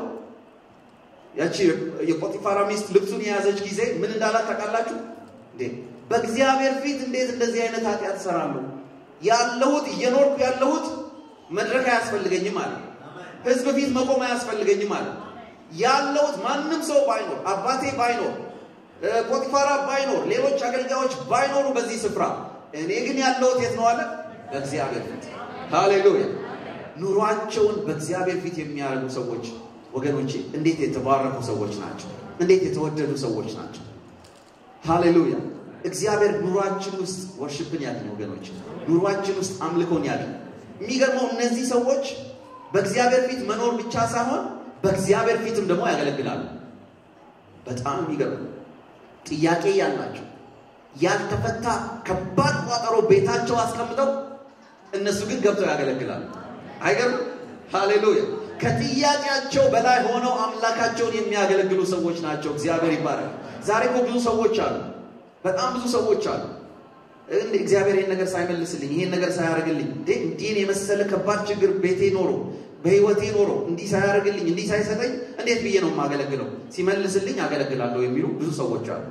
ያቺ የጶጢፋራ ሚስት ልብሱን የያዘች ጊዜ ምን እንዳላት ታውቃላችሁ እንዴ? በእግዚአብሔር ፊት እንዴት እንደዚህ አይነት ኃጢአት እሰራለሁ? ያለሁት እየኖርኩ ያለሁት መድረክ አያስፈልገኝም አለ። ህዝብ ፊት መቆም አያስፈልገኝም አለ። ያለሁት ማንም ሰው ባይኖር፣ አባቴ ባይኖር፣ ጶጢፋራ ባይኖር፣ ሌሎች አገልጋዮች ባይኖሩ በዚህ ስፍራ እኔ ግን ያለሁት የት ነው አለ? በእግዚአብሔር ፊት። ሃሌሉያ! ኑሯቸውን በእግዚአብሔር ፊት የሚያደርጉ ሰዎች ወገኖቼ እንዴት የተባረኩ ሰዎች ናቸው! እንዴት የተወደዱ ሰዎች ናቸው! ሃሌሉያ! እግዚአብሔር ኑሯችን ውስጥ ወርሽፕን ያድን ወገኖች፣ ኑሯችን ውስጥ አምልኮን ያድን። የሚገርመው እነዚህ ሰዎች በእግዚአብሔር ፊት መኖር ብቻ ሳይሆን በእግዚአብሔር ፊትም ደግሞ ያገለግላሉ። በጣም የሚገርም ጥያቄ ያላቸው ያልተፈታ ከባድ ቋጠሮ ቤታቸው አስቀምጠው እነሱ ግን ገብተው ያገለግላሉ። አይገርም? ሃሌሉያ! ከጥያቄያቸው በላይ ሆነው አምላካቸውን የሚያገለግሉ ሰዎች ናቸው። እግዚአብሔር ይባረክ። ዛሬ እኮ ብዙ ሰዎች አሉ፣ በጣም ብዙ ሰዎች አሉ። እግዚአብሔር ይህን ነገር ሳይመልስልኝ፣ ይህን ነገር ሳያደርግልኝ፣ እንዲህን የመሰለ ከባድ ችግር ቤቴ ኖሮ በህይወቴ ኖሮ እንዲህ ሳያደርግልኝ፣ እንዲህ ሳይሰጠኝ እንዴት ብዬ ነው የማገለግለው? ሲመልስልኝ አገለግላለሁ የሚሉ ብዙ ሰዎች አሉ።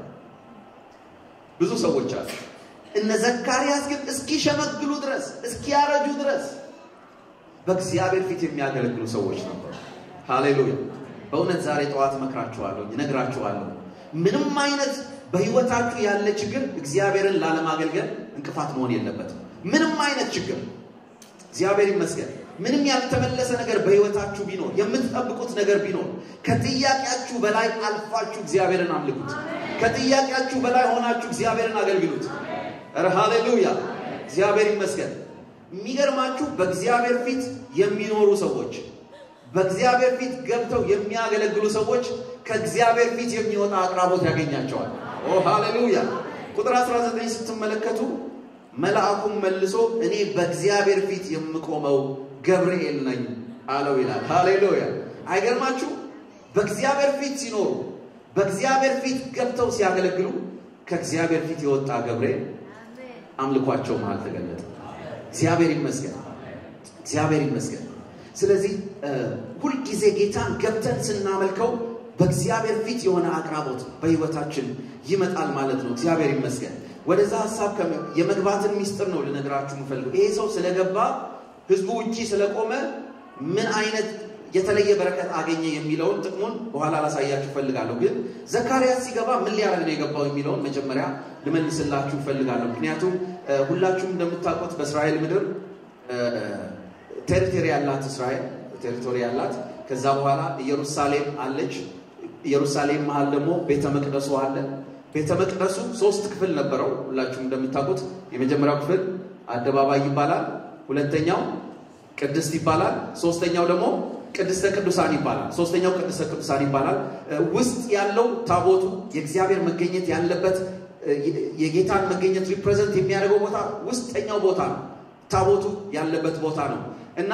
ብዙ ሰዎች አሉ። እነ ዘካርያስ ግን እስኪሸመግሉ ድረስ እስኪያረጁ ድረስ በእግዚአብሔር ፊት የሚያገለግሉ ሰዎች ነበሩ። ሃሌሉያ! በእውነት ዛሬ ጠዋት እመክራችኋለሁ፣ እነግራችኋለሁ። ምንም አይነት በህይወታችሁ ያለ ችግር እግዚአብሔርን ላለማገልገል እንቅፋት መሆን የለበትም። ምንም አይነት ችግር እግዚአብሔር ይመስገን። ምንም ያልተመለሰ ነገር በህይወታችሁ ቢኖር የምትጠብቁት ነገር ቢኖር ከጥያቄያችሁ በላይ አልፋችሁ እግዚአብሔርን አምልኩት። ከጥያቄያችሁ በላይ ሆናችሁ እግዚአብሔርን አገልግሉት። ኧረ ሃሌሉያ! እግዚአብሔር ይመስገን። የሚገርማችሁ በእግዚአብሔር ፊት የሚኖሩ ሰዎች፣ በእግዚአብሔር ፊት ገብተው የሚያገለግሉ ሰዎች ከእግዚአብሔር ፊት የሚወጣ አቅራቦት ያገኛቸዋል። ኦ ሃሌሉያ! ቁጥር 19 ስትመለከቱ መልአኩም መልሶ እኔ በእግዚአብሔር ፊት የምቆመው ገብርኤል ነኝ አለው ይላል። ሃሌሉያ! አይገርማችሁ? በእግዚአብሔር ፊት ሲኖሩ በእግዚአብሔር ፊት ገብተው ሲያገለግሉ ከእግዚአብሔር ፊት የወጣ ገብርኤል አምልኳቸው መሃል ተገለጠ። እግዚአብሔር ይመስገን፣ እግዚአብሔር ይመስገን። ስለዚህ ሁልጊዜ ጌታን ገብተን ስናመልከው በእግዚአብሔር ፊት የሆነ አቅራቦት በህይወታችን ይመጣል ማለት ነው። እግዚአብሔር ይመስገን። ወደዛ ሀሳብ የመግባትን ሚስጥር ነው ልነግራችሁ የምፈልገው። ይሄ ሰው ስለገባ ህዝቡ ውጪ ስለቆመ ምን አይነት የተለየ በረከት አገኘ የሚለውን ጥቅሙን በኋላ ላሳያችሁ ፈልጋለሁ። ግን ዘካርያስ ሲገባ ምን ሊያደርግ ነው የገባው የሚለውን መጀመሪያ ልመልስላችሁ ፈልጋለሁ። ምክንያቱም ሁላችሁም እንደምታውቁት በእስራኤል ምድር ቴሪቶሪ ያላት እስራኤል ቴሪቶሪ ያላት፣ ከዛ በኋላ ኢየሩሳሌም አለች። ኢየሩሳሌም መሀል ደግሞ ቤተ መቅደሱ አለ። ቤተ መቅደሱ ሶስት ክፍል ነበረው። ሁላችሁም እንደምታውቁት የመጀመሪያው ክፍል አደባባይ ይባላል። ሁለተኛው ቅድስት ይባላል። ሶስተኛው ደግሞ ቅድስተ ቅዱሳን ይባላል። ሶስተኛው ቅድስተ ቅዱሳን ይባላል። ውስጥ ያለው ታቦቱ የእግዚአብሔር መገኘት ያለበት የጌታን መገኘት ሪፕሬዘንት የሚያደርገው ቦታ ውስጠኛው ቦታ ነው። ታቦቱ ያለበት ቦታ ነው እና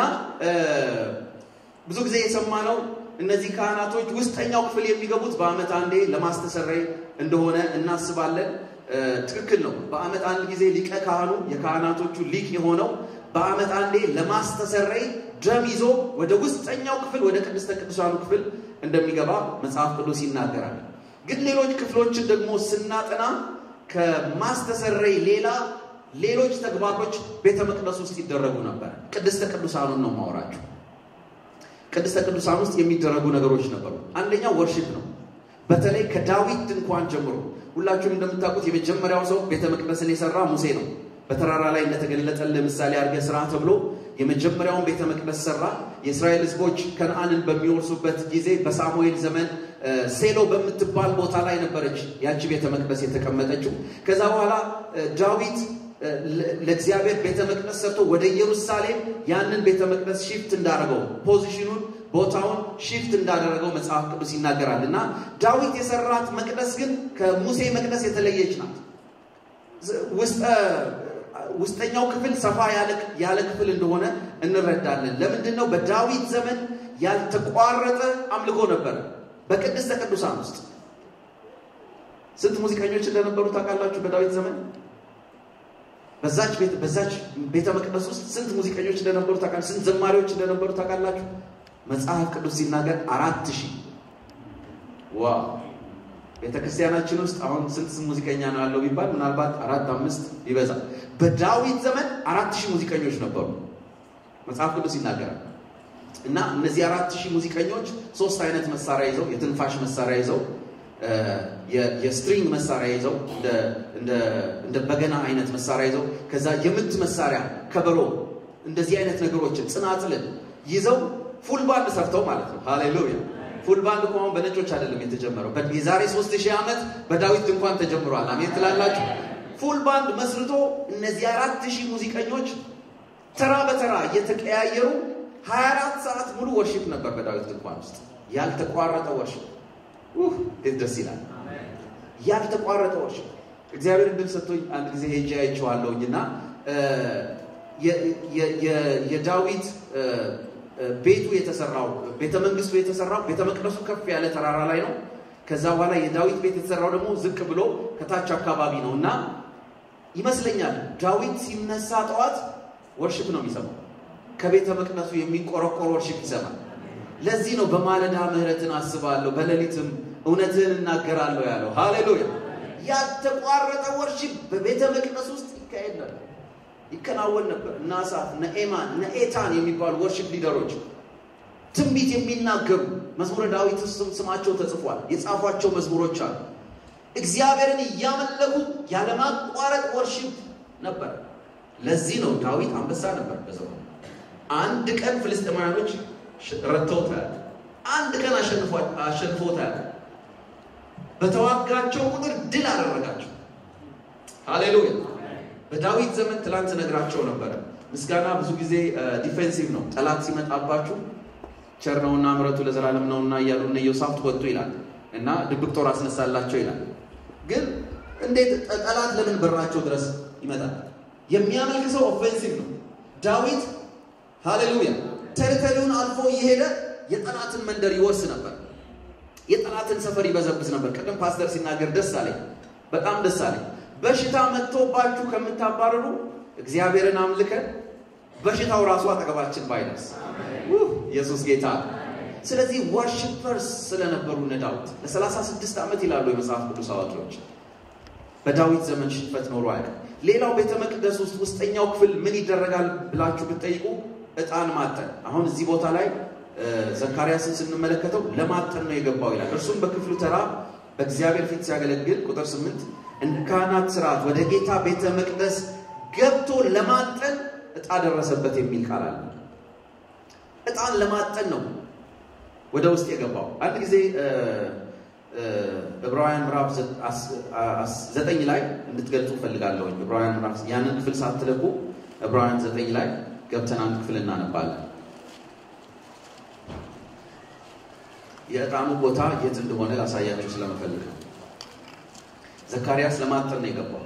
ብዙ ጊዜ የሰማነው እነዚህ ካህናቶች ውስጠኛው ክፍል የሚገቡት በዓመት አንዴ ለማስተሰረይ እንደሆነ እናስባለን። ትክክል ነው። በዓመት አንድ ጊዜ ሊቀ ካህኑ የካህናቶቹ ሊቅ የሆነው በዓመት አንዴ ለማስተሰረይ ደም ይዞ ወደ ውስጠኛው ክፍል ወደ ቅድስተ ቅዱሳኑ ክፍል እንደሚገባ መጽሐፍ ቅዱስ ይናገራል። ግን ሌሎች ክፍሎችን ደግሞ ስናጠና ከማስተሰረይ ሌላ ሌሎች ተግባሮች ቤተ መቅደስ ውስጥ ይደረጉ ነበር። ቅድስተ ቅዱሳኑን ነው ማወራቸው። ቅድስተ ቅዱሳን ውስጥ የሚደረጉ ነገሮች ነበሩ። አንደኛው ወርሽፕ ነው። በተለይ ከዳዊት ድንኳን ጀምሮ ሁላችሁም እንደምታውቁት የመጀመሪያው ሰው ቤተ መቅደስን የሰራ ሙሴ ነው። በተራራ ላይ እንደተገለጠልህ ምሳሌ አድርገህ ስራ ተብሎ የመጀመሪያውን ቤተ መቅደስ ሰራ። የእስራኤል ሕዝቦች ከነአንን በሚወርሱበት ጊዜ በሳሙኤል ዘመን ሴሎ በምትባል ቦታ ላይ ነበረች ያቺ ቤተ መቅደስ የተቀመጠችው። ከዛ በኋላ ዳዊት ለእግዚአብሔር ቤተ መቅደስ ሰርቶ ወደ ኢየሩሳሌም ያንን ቤተ መቅደስ ሺፍት እንዳደረገው ፖዚሽኑን ቦታውን ሺፍት እንዳደረገው መጽሐፍ ቅዱስ ይናገራል። እና ዳዊት የሰራት መቅደስ ግን ከሙሴ መቅደስ የተለየች ናት። ውስጠኛው ክፍል ሰፋ ያለ ክፍል እንደሆነ እንረዳለን። ለምንድን ነው? በዳዊት ዘመን ያልተቋረጠ አምልኮ ነበረ በቅድስተ ቅዱሳን ውስጥ። ስንት ሙዚቀኞች እንደነበሩ ታውቃላችሁ? በዳዊት ዘመን በዛች ቤት በዛች ቤተ መቅደስ ውስጥ ስንት ሙዚቀኞች እንደነበሩ ታውቃላችሁ? ስንት ዘማሪዎች እንደነበሩ ታውቃላችሁ? መጽሐፍ ቅዱስ ሲናገር አራት ሺህ ዋው! ቤተ ክርስቲያናችን ውስጥ አሁን ስንት ሙዚቀኛ ነው ያለው ቢባል ምናልባት አራት አምስት ይበዛል። በዳዊት ዘመን አራት ሺህ ሙዚቀኞች ነበሩ መጽሐፍ ቅዱስ ይናገራል። እና እነዚህ አራት ሺህ ሙዚቀኞች ሶስት አይነት መሳሪያ ይዘው የትንፋሽ መሳሪያ ይዘው የስትሪንግ መሳሪያ ይዘው እንደ በገና አይነት መሳሪያ ይዘው ከዛ የምት መሳሪያ ከበሮ፣ እንደዚህ አይነት ነገሮችን ጽናጽልን ይዘው ፉል ባንድ ሰርተው ማለት ነው። ሃሌሉያ! ፉል ባንድ እኮ አሁን በነጮች አይደለም የተጀመረው። የዛሬ ሶስት ሺህ ዓመት በዳዊት ድንኳን ተጀምሯል። አሜን ትላላችሁ። ፉል ባንድ መስርቶ እነዚህ አራት ሺህ ሙዚቀኞች ተራ በተራ እየተቀያየሩ 24 ሰዓት ሙሉ ወርሺፕ ነበር በዳዊት ድንኳን ውስጥ ያልተቋረጠ ወርሺፕ። እንዴት ደስ ይላል! ያልተቋረጠ ወርሺፕ። እግዚአብሔር እድል ሰጥቶኝ አንድ ጊዜ ሄጄ አይቼዋለሁኝ እና የዳዊት ቤቱ የተሰራው ቤተ መንግስቱ የተሰራው ቤተ መቅደሱ ከፍ ያለ ተራራ ላይ ነው። ከዛ በኋላ የዳዊት ቤት የተሰራው ደግሞ ዝቅ ብሎ ከታች አካባቢ ነው እና ይመስለኛል ዳዊት ሲነሳ ጠዋት ወርሽፕ ነው የሚሰማው። ከቤተ መቅደሱ የሚንቆረቆር ወርሽፕ ይሰማል። ለዚህ ነው በማለዳ ምሕረትን አስባለሁ በሌሊትም እውነትህን እናገራለሁ ያለው። ሃሌሉያ! ያልተቋረጠ ወርሽፕ በቤተ መቅደስ ውስጥ ይካሄድ ነበር፣ ይከናወን ነበር። እነ አሳፍ፣ እነ ኤማን፣ እነ ኤታን የሚባሉ ወርሽፕ ሊደሮች ትንቢት የሚናገሩ መዝሙረ ዳዊት ውስጥም ስማቸው ተጽፏል። የጻፏቸው መዝሙሮች አሉ። እግዚአብሔርን እያመለኩ ያለማቋረጥ ወርሽፕ ነበር። ለዚህ ነው ዳዊት አንበሳ ነበር በዘመኑ። አንድ ቀን ፍልስጥኤማውያኖች ረድተውታል። አንድ ቀን አሸንፎታል። በተዋጋቸው ቁጥር ድል አደረጋቸው። ሃሌሉያ! በዳዊት ዘመን ትላንት ነግራቸው ነበረ። ምስጋና ብዙ ጊዜ ዲፌንሲቭ ነው። ጠላት ሲመጣባችሁ ቸር ነውና ምሕረቱ ለዘላለም ነውና እያሉ እነ ኢዮሳፍጥ ወጡ ይላል እና ድብቅ ጦር አስነሳላቸው ይላል። ግን እንዴት ጠላት ለምን በራቸው ድረስ ይመጣል? የሚያመልክ ሰው ኦፌንሲቭ ነው። ዳዊት ሃሌሉያ ቴሪቶሪውን አልፎ እየሄደ የጠላትን መንደር ይወርስ ነበር። የጠላትን ሰፈር ይበዘብዝ ነበር። ቅድም ፓስተር ሲናገር ደስ አለኝ፣ በጣም ደስ አለኝ። በሽታ መጥቶባችሁ ከምታባረሩ እግዚአብሔርን አምልከን በሽታው ራሱ አጠገባችን ባይደርስ ኢየሱስ ጌታ። ስለዚህ ወርሽፐርስ ስለነበሩ እነ ዳዊት ለ36 ዓመት ይላሉ የመጽሐፍ ቅዱስ አዋቂዎች በዳዊት ዘመን ሽንፈት ኖሮ አያውቅም። ሌላው ቤተ መቅደስ ውስጥ ውስጠኛው ክፍል ምን ይደረጋል ብላችሁ ብትጠይቁ ዕጣን ማጠን። አሁን እዚህ ቦታ ላይ ዘካርያስን ስንመለከተው ለማጠን ነው የገባው ይላል። እርሱም በክፍሉ ተራ በእግዚአብሔር ፊት ሲያገለግል ቁጥር ስምንት እንደ ካህናት ስርዓት ወደ ጌታ ቤተ መቅደስ ገብቶ ለማጠን ዕጣ ደረሰበት የሚል ቃል አለ። ዕጣን ለማጠን ነው ወደ ውስጥ የገባው። አንድ ጊዜ ዕብራውያን ምዕራፍ ዘጠኝ ላይ እንድትገልጹ እፈልጋለሁ። ዕብራውያን ምዕራፍ ያንን ክፍል ሳትለቁ ዕብራውያን ዘጠኝ ላይ ገብተን አንድ ክፍል እናነባለን። የዕጣኑ ቦታ የት እንደሆነ ላሳያችሁ ስለመፈልግ ነው። ዘካርያስ ለማጠን ነው የገባው።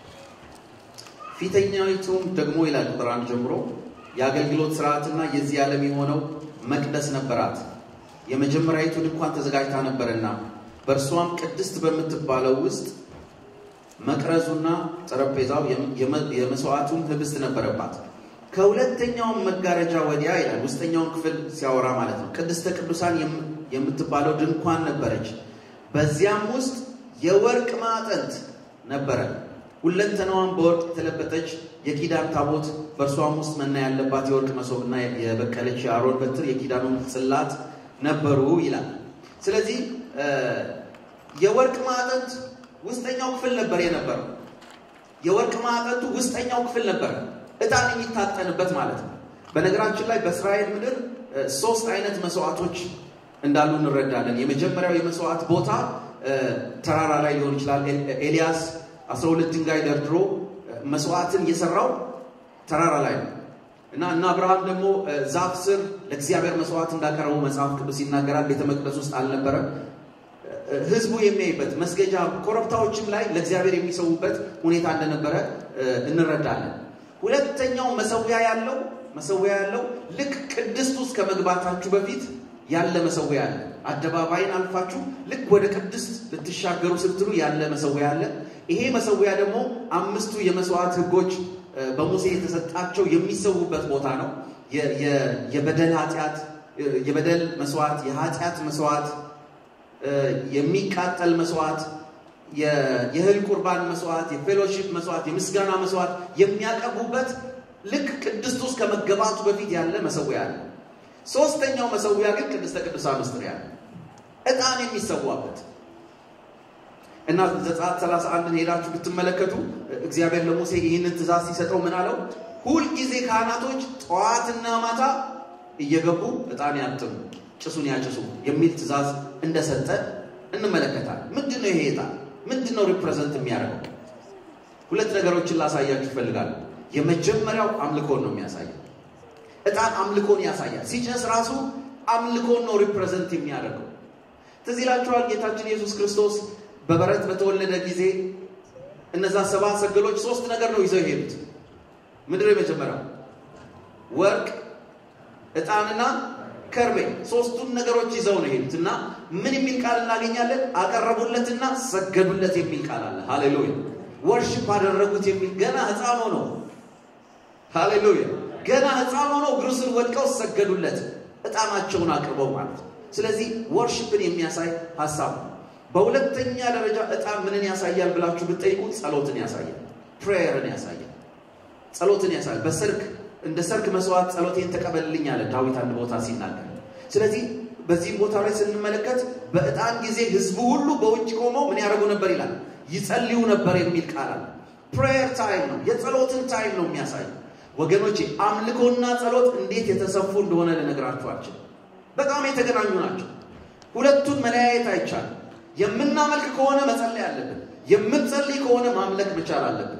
ፊተኛይቱም ደግሞ ይላል ቁጥር አንድ ጀምሮ የአገልግሎት ስርዓትና የዚህ ዓለም የሆነው መቅደስ ነበራት። የመጀመሪያዊቱ ድንኳን ተዘጋጅታ ነበርና በእርሷም ቅድስት በምትባለው ውስጥ መቅረዙና ጠረጴዛው የመስዋዕቱም ህብስት ነበረባት። ከሁለተኛውም መጋረጃ ወዲያ ይላል ውስጠኛውን ክፍል ሲያወራ ማለት ነው። ቅድስተ ቅዱሳን የምትባለው ድንኳን ነበረች። በዚያም ውስጥ የወርቅ ማዕጠንት ነበረ። ሁለንተናዋን በወርቅ የተለበጠች የኪዳን ታቦት፣ በእርሷም ውስጥ መና ያለባት የወርቅ መሶብና የበቀለች የአሮን በትር የኪዳኑን ጽላት ነበሩ ይላል። ስለዚህ የወርቅ ማዕጠንት ውስጠኛው ክፍል ነበር የነበረው። የወርቅ ማዕጠንቱ ውስጠኛው ክፍል ነበር ዕጣን የሚታጠንበት ማለት ነው። በነገራችን ላይ በእስራኤል ምድር ሶስት አይነት መስዋዕቶች እንዳሉ እንረዳለን። የመጀመሪያው የመስዋዕት ቦታ ተራራ ላይ ሊሆን ይችላል። ኤልያስ 12 ድንጋይ ደርድሮ መስዋዕትን እየሰራው ተራራ ላይ ነው እና እና አብርሃም ደግሞ ዛፍ ስር ለእግዚአብሔር መስዋዕት እንዳቀረቡ መጽሐፍ ቅዱስ ይናገራል። ቤተ መቅደስ ውስጥ አልነበረም። ህዝቡ የሚያይበት መስገጃ ኮረብታዎችም ላይ ለእግዚአብሔር የሚሰዉበት ሁኔታ እንደነበረ እንረዳለን። ሁለተኛው መሰዊያ ያለው መሰዊያ ያለው ልክ ቅድስት ውስጥ ከመግባታችሁ በፊት ያለ መሰዊያ አለ። አደባባይን አልፋችሁ ልክ ወደ ቅድስት ልትሻገሩ ስትሉ ያለ መሰዊያ አለ። ይሄ መሰዊያ ደግሞ አምስቱ የመስዋዕት ህጎች በሙሴ የተሰጣቸው የሚሰዉበት ቦታ ነው። የበደል ኃጢአት፣ የበደል መስዋዕት፣ የኃጢአት መስዋዕት፣ የሚቃጠል መስዋዕት፣ የእህል ቁርባን መስዋዕት፣ የፌሎሺፕ መስዋዕት፣ የምስጋና መስዋዕት የሚያቀርቡበት ልክ ቅድስት ውስጥ ከመገባቱ በፊት ያለ መሰዊያ አለ። ሶስተኛው መሰዊያ ግን ቅድስተ ቅዱሳን ውስጥ ነው ያለ ዕጣን የሚሰዋበት እና ዘጸአት 31ን ሄዳችሁ ብትመለከቱ እግዚአብሔር ለሙሴ ይህንን ትእዛዝ ሲሰጠው ምን አለው? ሁልጊዜ ካህናቶች ጠዋትና ማታ እየገቡ ዕጣን ያጥኑ፣ ጭሱን ያጭሱ የሚል ትእዛዝ እንደሰጠ እንመለከታለን። ምንድን ነው ይሄ ዕጣን? ምንድን ነው ሪፕሬዘንት የሚያደርገው? ሁለት ነገሮችን ላሳያችሁ ይፈልጋሉ። የመጀመሪያው አምልኮን ነው የሚያሳየው። ዕጣን አምልኮን ያሳያል። ሲጨስ ራሱ አምልኮን ነው ሪፕሬዘንት የሚያደርገው። ትዝ ይላችኋል ጌታችን ኢየሱስ ክርስቶስ በበረት በተወለደ ጊዜ እነዛ ሰባ ሰገሎች ሶስት ነገር ነው ይዘው የሄዱት። ምንድን ነው የመጀመሪያው? ወርቅ፣ ዕጣንና ከርቤ ሶስቱን ነገሮች ይዘው ነው የሄዱት እና ምን የሚል ቃል እናገኛለን? አቀረቡለትና ሰገዱለት የሚል ቃል አለ። ሃሌሉያ! ወርሽፕ አደረጉት የሚል ገና ሕፃን ሆኖ ሃሌሉያ! ገና ሕፃን ሆኖ እግሩ ስር ወድቀው ሰገዱለት፣ ዕጣናቸውን አቅርበው ማለት ነው። ስለዚህ ወርሽፕን የሚያሳይ ሀሳብ ነው። በሁለተኛ ደረጃ ዕጣን ምንን ያሳያል ብላችሁ ብትጠይቁ ጸሎትን ያሳያል። ፕሬየርን ያሳያል። ጸሎትን ያሳያል። በሰርክ እንደ ሰርክ መስዋዕት ጸሎቴን ተቀበልልኝ አለ ዳዊት አንድ ቦታ ሲናገር። ስለዚህ በዚህም ቦታ ላይ ስንመለከት በዕጣን ጊዜ ህዝቡ ሁሉ በውጭ ቆመው ምን ያደርጉ ነበር ይላል? ይጸልዩ ነበር የሚል ቃል አለ። ፕሬየር ታይም ነው፣ የጸሎትን ታይም ነው የሚያሳይ። ወገኖቼ አምልኮና ጸሎት እንዴት የተሰፉ እንደሆነ ልነግራችሁ አልችልም። በጣም የተገናኙ ናቸው። ሁለቱን መለያየት አይቻልም። የምናመልክ ከሆነ መጸለይ አለብን። የምንጸልይ ከሆነ ማምለክ መቻል አለብን።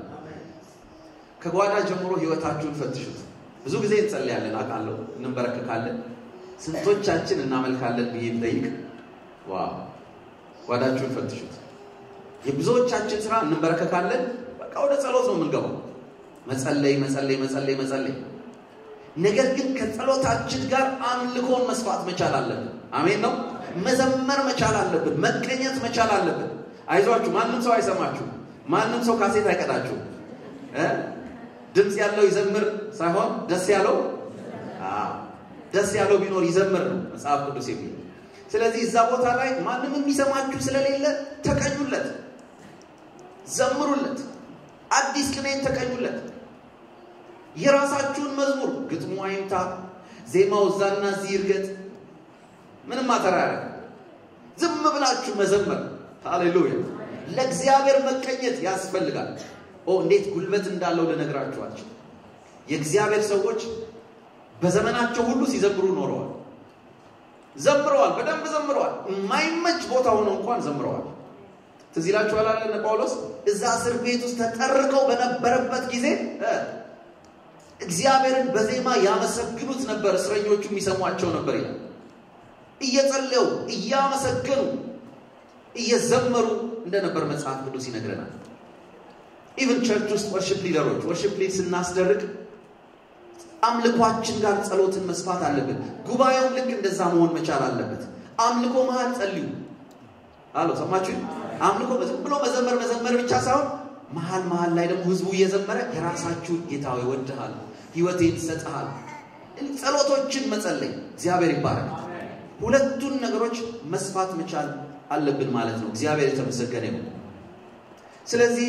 ከጓዳ ጀምሮ ህይወታችሁን ፈትሹት። ብዙ ጊዜ እንጸልያለን፣ አውቃለሁ፣ እንበረከካለን። ስንቶቻችን እናመልካለን ብዬ ብጠይቅ፣ ዋው ጓዳችሁን ፈትሹት። የብዙዎቻችን ስራ እንበረከካለን፣ በቃ ወደ ጸሎት ነው የምንገባው። መጸለይ መጸለይ መጸለይ መጸለይ። ነገር ግን ከጸሎታችን ጋር አምልኮን መስፋት መቻል አለብን። አሜን ነው። መዘመር መቻል አለብን። መቀኘት መቻል አለብን። አይዟችሁ፣ ማንም ሰው አይሰማችሁ። ማንም ሰው ካሴት አይቀዳችሁ። ድምፅ ያለው ይዘምር ሳይሆን ደስ ያለው ደስ ያለው ቢኖር ይዘምር ነው መጽሐፍ ቅዱስ የሚል። ስለዚህ እዛ ቦታ ላይ ማንም የሚሰማችሁ ስለሌለ ተቀኙለት፣ ዘምሩለት፣ አዲስ ቅኔን ተቀኙለት። የራሳችሁን መዝሙር ግጥሙ አይምታ፣ ዜማው እዛና እዚህ ይርገጥ፣ ምንም አተራ ያደረግ ዝም ብላችሁ መዘመር። ሃሌሉያ! ለእግዚአብሔር መቀኘት ያስፈልጋል። ኦ እንዴት ጉልበት እንዳለው ልነግራችኋችሁ። የእግዚአብሔር ሰዎች በዘመናቸው ሁሉ ሲዘምሩ ኖረዋል። ዘምረዋል፣ በደንብ ዘምረዋል። የማይመች ቦታ ሆነው እንኳን ዘምረዋል። ትዝ ይላችኋል አለ ጳውሎስ እዛ እስር ቤት ውስጥ ተጠርቀው በነበረበት ጊዜ እግዚአብሔርን በዜማ ያመሰግኑት ነበር፣ እስረኞቹ የሚሰሟቸው ነበር ይላል። እየጸለዩ እያመሰገኑ እየዘመሩ እንደነበር መጽሐፍ ቅዱስ ይነግረናል። ኢቨን ቸርች ውስጥ ወርሽፕ ሊደሮች ወርሽፕ ሊድ ስናስደርግ አምልኳችን ጋር ጸሎትን መስፋት አለብን። ጉባኤውም ልክ እንደዛ መሆን መቻል አለበት። አምልኮ መሀል ጸልዩ አሎ ሰማችሁ? አምልኮ ዝም ብሎ መዘመር መዘመር ብቻ ሳይሆን መሀል መሀል ላይ ደግሞ ህዝቡ እየዘመረ የራሳችሁን ጌታ ሆይ እወድሃለሁ፣ ህይወቴን እሰጥሃለሁ፣ ጸሎቶችን መጸለይ እግዚአብሔር ይባረክ። ሁለቱን ነገሮች መስፋት መቻል አለብን ማለት ነው። እግዚአብሔር የተመሰገነ ይሁን። ስለዚህ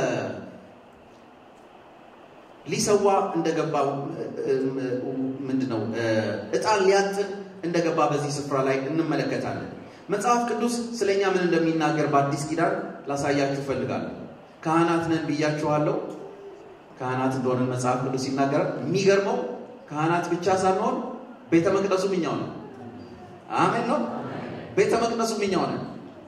ሊሰዋ እንደገባ ምንድነው እጣን ሊያጥን እንደገባ በዚህ ስፍራ ላይ እንመለከታለን። መጽሐፍ ቅዱስ ስለኛ ምን እንደሚናገር በአዲስ ኪዳን ላሳያችሁ እፈልጋለሁ። ካህናት ነን ብያችኋለሁ። ካህናት እንደሆነ መጽሐፍ ቅዱስ ይናገራል። የሚገርመው ካህናት ብቻ ሳንሆን ቤተ መቅደሱም እኛው ነን። አሜን ነው። ቤተ መቅደሱም እኛው ነን።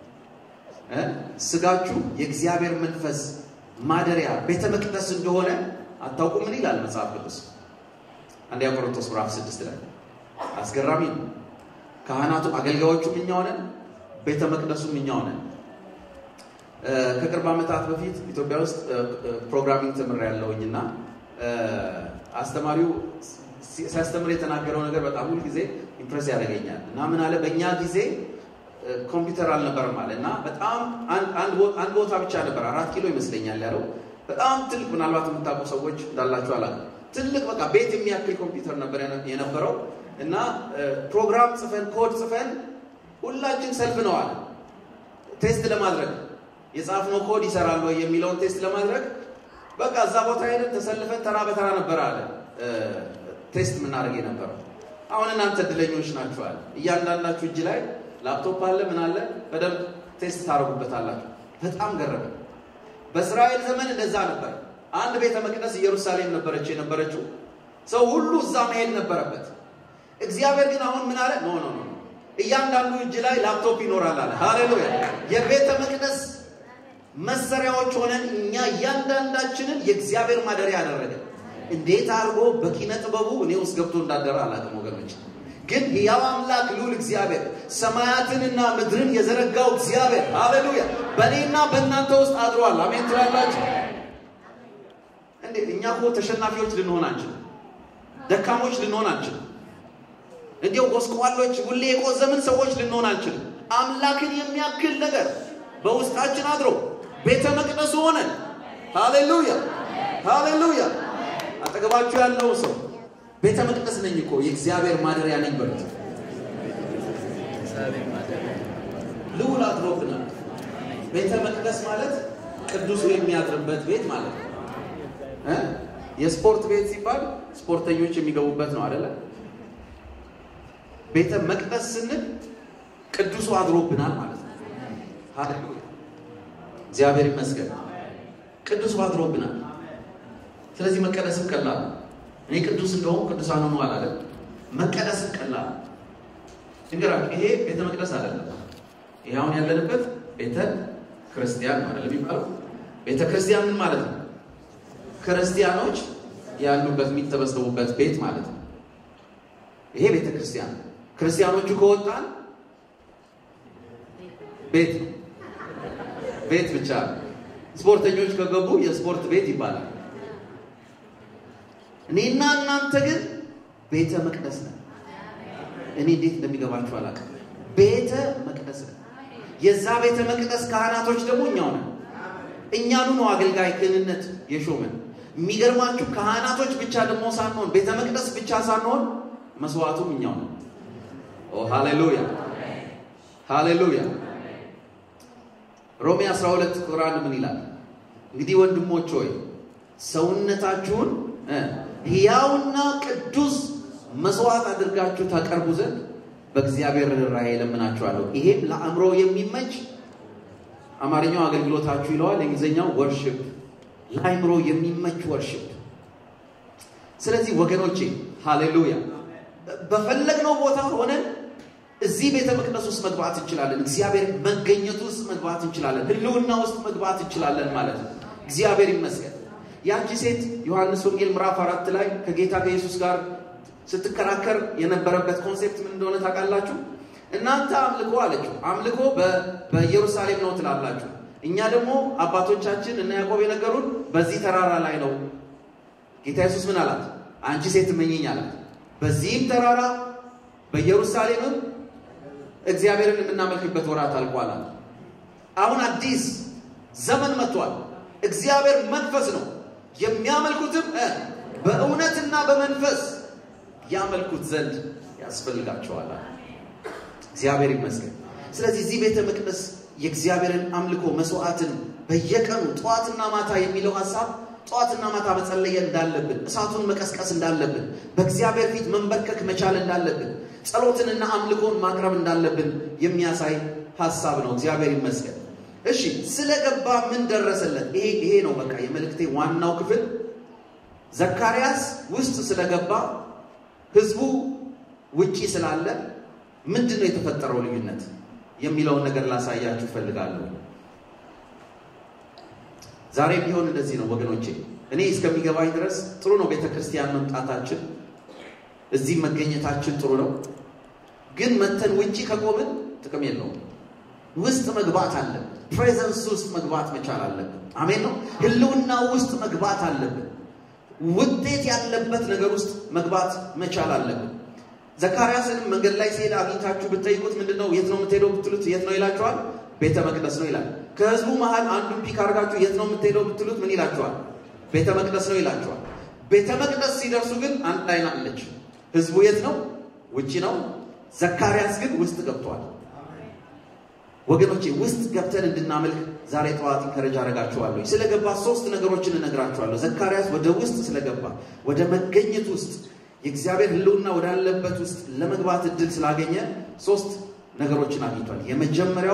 ስጋችሁ የእግዚአብሔር መንፈስ ማደሪያ ቤተ መቅደስ እንደሆነ አታውቁም? ምን ይላል መጽሐፍ ቅዱስ? አንደኛ ቆሮንቶስ ምዕራፍ ስድስት ላይ አስገራሚ ነው። ካህናቱ አገልጋዮቹም እኛው ነን፣ ቤተ መቅደሱም እኛው ነን። ከቅርብ ዓመታት በፊት ኢትዮጵያ ውስጥ ፕሮግራሚንግ ተምር ያለውኝ እና አስተማሪው ሲያስተምር የተናገረው ነገር በጣም ሁል ጊዜ ኢምፕሬስ ያደርገኛል እና ምን አለ በእኛ ጊዜ ኮምፒውተር አልነበረም አለ እና በጣም አንድ ቦታ ብቻ ነበር፣ አራት ኪሎ ይመስለኛል ያለው በጣም ትልቅ ምናልባት የምታውቁ ሰዎች እንዳላችሁ አላውቅም። ትልቅ በቃ ቤት የሚያክል ኮምፒውተር ነበር የነበረው እና ፕሮግራም ጽፈን ኮድ ጽፈን ሁላችን ሰልፍ ነው አለ ቴስት ለማድረግ የጻፍነው ኮድ ይሰራል ወይ የሚለውን ቴስት ለማድረግ በቃ እዛ ቦታ ሄደን ተሰልፈን ተራ በተራ ነበር አለ ቴስት የምናደርግ የነበረው። አሁን እናንተ እድለኞች ናችኋል። እያንዳንዳችሁ እጅ ላይ ላፕቶፕ አለ፣ ምን አለ፣ በደንብ ቴስት ታደርጉበታላችሁ። በጣም ገረመ። በእስራኤል ዘመን እንደዛ ነበር። አንድ ቤተ መቅደስ ኢየሩሳሌም ነበረች የነበረችው። ሰው ሁሉ እዛ መሄድ ነበረበት። እግዚአብሔር ግን አሁን ምን አለ? ኖ ኖ ኖ፣ እያንዳንዱ እጅ ላይ ላፕቶፕ ይኖራል አለ። ሃሌሉያ! የቤተ መቅደስ መሰሪያዎች ሆነን እኛ እያንዳንዳችንን የእግዚአብሔር ማደሪያ ያደረገ እንዴት አድርጎ በኪነ ጥበቡ እኔ ውስጥ ገብቶ እንዳደረ አላውቅም ወገኖች። ግን ሕያው አምላክ ልዑል እግዚአብሔር ሰማያትንና ምድርን የዘረጋው እግዚአብሔር ሃሌሉያ በእኔና በእናንተ ውስጥ አድሯል። አሜን ትላላችሁ እንዴ? እኛ እኮ ተሸናፊዎች ልንሆን አንችልም። ደካሞች ልንሆን አንችልም። እንዲያው ጎስቋሎች፣ ሁሌ የቆዘምን ሰዎች ልንሆን አንችልም። አምላክን የሚያክል ነገር በውስጣችን አድሮ ቤተ መቅደሱ ሆነን ሃሌሉያ ሃሌሉያ። አጠገባችሁ ያለው ሰው ቤተ መቅደስ ነኝ እኮ የእግዚአብሔር ማደሪያ ነኝ በሉት። ልዑል አድሮብናል። ቤተ መቅደስ ማለት ቅዱሱ የሚያድርበት ቤት ማለት ነው። የስፖርት ቤት ሲባል ስፖርተኞች የሚገቡበት ነው አይደለ? ቤተ መቅደስ ስንል ቅዱሱ አድሮብናል ማለት ነው። ሃሌሉያ እግዚአብሔር ይመስገን። ቅዱሱ አድሮብናል። ስለዚህ መቀደስም ቀላል ነው። እኔ ቅዱስ እንደሆን ቅዱሳን ሆኖ አላለም። መቀደስም ቀላል እንገራችሁ። ይሄ ቤተ መቅደስ አይደለም። ይሄ አሁን ያለንበት ቤተ ክርስቲያን ነው አይደለም የሚባለው። ቤተ ክርስቲያን ምን ማለት ነው? ክርስቲያኖች ያሉበት የሚተበሰቡበት ቤት ማለት ነው። ይሄ ቤተ ክርስቲያን ክርስቲያኖቹ ከወጣን ቤት ነው። ቤት ብቻ ስፖርተኞች ከገቡ የስፖርት ቤት ይባላል። እኔና እናንተ ግን ቤተ መቅደስ ነን። እኔ እንዴት እንደሚገባችሁ አላውቅም። ቤተ መቅደስ ነን። የዛ ቤተ መቅደስ ካህናቶች ደግሞ እኛው ነን። እኛኑ ነው አገልጋይ ክህንነት የሾመን። የሚገርማችሁ ካህናቶች ብቻ ደግሞ ሳንሆን ቤተ መቅደስ ብቻ ሳንሆን መስዋዕቱም እኛው ነው። ኦ ሃሌሉያ ሃሌሉያ። ሮሜ 12 ቁጥር 1 ምን ይላል? እንግዲህ ወንድሞች ሆይ ሰውነታችሁን ሕያውና ቅዱስ መስዋዕት አድርጋችሁ ታቀርቡ ዘንድ በእግዚአብሔር ርኅራኄ እለምናችኋለሁ። ይሄም ለአእምሮ የሚመች አማርኛው አገልግሎታችሁ ይለዋል፣ የእንግሊዝኛው ወርሽፕ፣ ለአእምሮ የሚመች ወርሽፕ። ስለዚህ ወገኖቼ ሃሌሉያ በፈለግነው ቦታ ሆነን እዚህ ቤተ መቅደስ ውስጥ መግባት እንችላለን። እግዚአብሔር መገኘቱ ውስጥ መግባት እንችላለን። ህልውና ውስጥ መግባት እንችላለን ማለት ነው። እግዚአብሔር ይመስገን። ያቺ ሴት ዮሐንስ ወንጌል ምዕራፍ አራት ላይ ከጌታ ከኢየሱስ ጋር ስትከራከር የነበረበት ኮንሴፕት ምን እንደሆነ ታውቃላችሁ? እናንተ አምልኮ አለችው። አምልኮ በኢየሩሳሌም ነው ትላላችሁ፣ እኛ ደግሞ አባቶቻችን እና ያዕቆብ የነገሩን በዚህ ተራራ ላይ ነው። ጌታ ኢየሱስ ምን አላት? አንቺ ሴት እመኚኝ አላት። በዚህም ተራራ በኢየሩሳሌምም እግዚአብሔርን የምናመልክበት ወራት አልቋል። አሁን አዲስ ዘመን መጥቷል። እግዚአብሔር መንፈስ ነው፣ የሚያመልኩትም በእውነትና በመንፈስ ያመልኩት ዘንድ ያስፈልጋቸዋል። እግዚአብሔር ይመስገን። ስለዚህ እዚህ ቤተ መቅደስ የእግዚአብሔርን አምልኮ መስዋዕትን በየቀኑ ጠዋትና ማታ የሚለው ሀሳብ ጠዋትና ማታ መጸለየ እንዳለብን፣ እሳቱን መቀስቀስ እንዳለብን፣ በእግዚአብሔር ፊት መንበርከክ መቻል እንዳለብን፣ ጸሎትንና አምልኮን ማቅረብ እንዳለብን የሚያሳይ ሀሳብ ነው። እግዚአብሔር ይመስገን። እሺ ስለገባ ምን ደረሰለት? ይሄ ይሄ ነው በቃ የመልእክቴ ዋናው ክፍል። ዘካርያስ ውስጥ ስለገባ ህዝቡ ውጪ ስላለ ምንድን ነው የተፈጠረው ልዩነት የሚለውን ነገር ላሳያችሁ እፈልጋለሁ። ዛሬ ቢሆን እንደዚህ ነው ወገኖቼ። እኔ እስከሚገባኝ ድረስ ጥሩ ነው ቤተ ክርስቲያን መምጣታችን፣ እዚህ መገኘታችን ጥሩ ነው። ግን መተን ውጪ ከቆምን ጥቅም የለውም። ውስጥ መግባት አለብን። ፕሬዘንስ ውስጥ መግባት መቻል አለብን። አሜን ነው። ህልውና ውስጥ መግባት አለብን። ውጤት ያለበት ነገር ውስጥ መግባት መቻል አለብን። ዘካርያስንም መንገድ ላይ ሲሄድ አግኝታችሁ ብትጠይቁት ምንድን ነው የት ነው የምትሄደው ብትሉት የት ነው ይላችኋል? ቤተ መቅደስ ነው ይላል። ከህዝቡ መሃል አንዱን ፒክ አድርጋችሁ የት ነው የምትሄደው ብትሉት ምን ይላችኋል? ቤተ መቅደስ ነው ይላችኋል። ቤተ መቅደስ ሲደርሱ ግን አንድ አይን አለች። ህዝቡ የት ነው? ውጭ ነው። ዘካርያስ ግን ውስጥ ገብቷል። ወገኖቼ ውስጥ ገብተን እንድናመልክ ዛሬ ጠዋት ኢንከረጅ አደርጋችኋለሁ። ስለገባ ሶስት ነገሮችን እነግራችኋለሁ። ዘካርያስ ወደ ውስጥ ስለገባ ወደ መገኘት ውስጥ የእግዚአብሔር ህልውና ወዳለበት ውስጥ ለመግባት እድል ስላገኘ ሶስት ነገሮችን አግኝቷል። የመጀመሪያው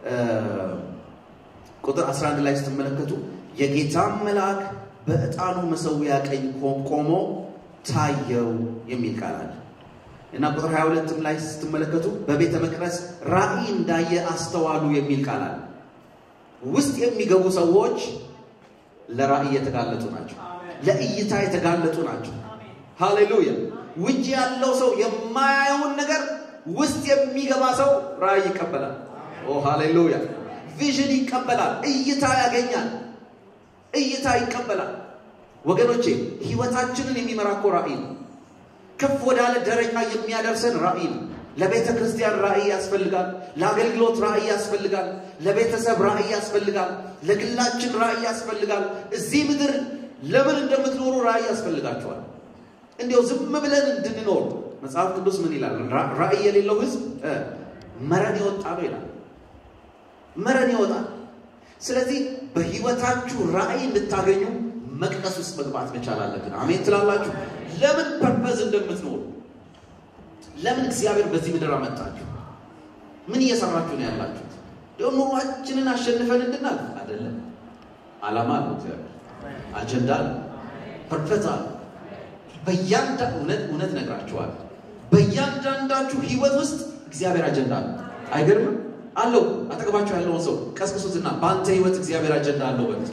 ቁጥር 11 ላይ ስትመለከቱ የጌታም መልአክ በዕጣኑ መሰዊያ ቀኝ ቆሞ ታየው የሚል ቃል አለ እና ቁጥር 22 ላይ ስትመለከቱ በቤተ መቅደስ ራእይ እንዳየ አስተዋሉ የሚል ቃል አለ። ውስጥ የሚገቡ ሰዎች ለራእይ የተጋለጡ ናቸው፣ ለእይታ የተጋለጡ ናቸው። ሃሌሉያ! ውጭ ያለው ሰው የማያየውን ነገር ውስጥ የሚገባ ሰው ራእይ ይቀበላል። ኦ ሃሌሉያ! ቪዥን ይቀበላል፣ እይታ ያገኛል፣ እይታ ይቀበላል። ወገኖቼ ህይወታችንን የሚመራ እኮ ራእይ ነው። ከፍ ወዳለ ደረጃ የሚያደርሰን ራእይ ነው። ለቤተ ክርስቲያን ራእይ ያስፈልጋል። ለአገልግሎት ራእይ ያስፈልጋል። ለቤተሰብ ራእይ ያስፈልጋል። ለግላችን ራእይ ያስፈልጋል። እዚህ ምድር ለምን እንደምትኖሩ ራእይ ያስፈልጋቸዋል። እንዲያው ዝም ብለን እንድንኖር መጽሐፍ ቅዱስ ምን ይላል? ራእይ የሌለው ህዝብ መረን የወጣ ነው ይላል። መረን ይወጣል። ስለዚህ በህይወታችሁ ራእይ እንድታገኙ መቅደስ ውስጥ መግባት መቻል አለብን። አሜን ትላላችሁ? ለምን ፐርፐዝ እንደምትኖሩ ለምን እግዚአብሔር በዚህ ምድር አመጣችሁ? ምን እየሰራችሁ ነው ያላችሁት? ደግሞ ኑሯችንን አሸንፈን እንድናል አይደለም። ዓላማ አለው እግዚአብሔር፣ አጀንዳ አለው፣ ፐርፐዝ አለው። በእያንዳንዱ እውነት እውነት ነግራችኋል። በእያንዳንዳችሁ ህይወት ውስጥ እግዚአብሔር አጀንዳ አለው። አይገርምም? አለው። አጠገባችሁ ያለውን ሰው ቀስቅሱትና በአንተ ህይወት እግዚአብሔር አጀንዳ አለው በሉት።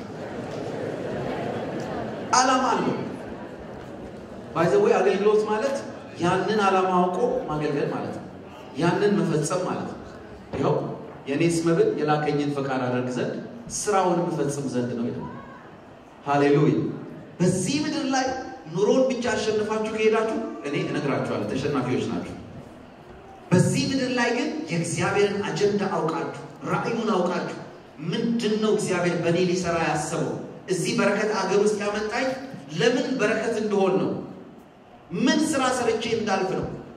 ዓላማ አለው። ባይዘወይ አገልግሎት ማለት ያንን ዓላማ አውቆ ማገልገል ማለት ነው። ያንን መፈጸም ማለት ነው። ይኸው የእኔስ መብል የላከኝን ፈቃድ አደርግ ዘንድ ስራውን መፈጽም ዘንድ ነው ይላል። ሃሌሉያ። በዚህ ምድር ላይ ኑሮን ብቻ አሸንፋችሁ ከሄዳችሁ እኔ እነግራችኋለሁ ተሸናፊዎች ናችሁ። በዚህ ምድር ላይ ግን የእግዚአብሔርን አጀንዳ አውቃችሁ ራእዩን አውቃችሁ ምንድን ነው እግዚአብሔር በእኔ ሊሰራ ያሰበው እዚህ በረከት አገር ውስጥ ያመጣኝ ለምን በረከት እንደሆን ነው ምን ስራ ሰርቼ እንዳልፍ ነው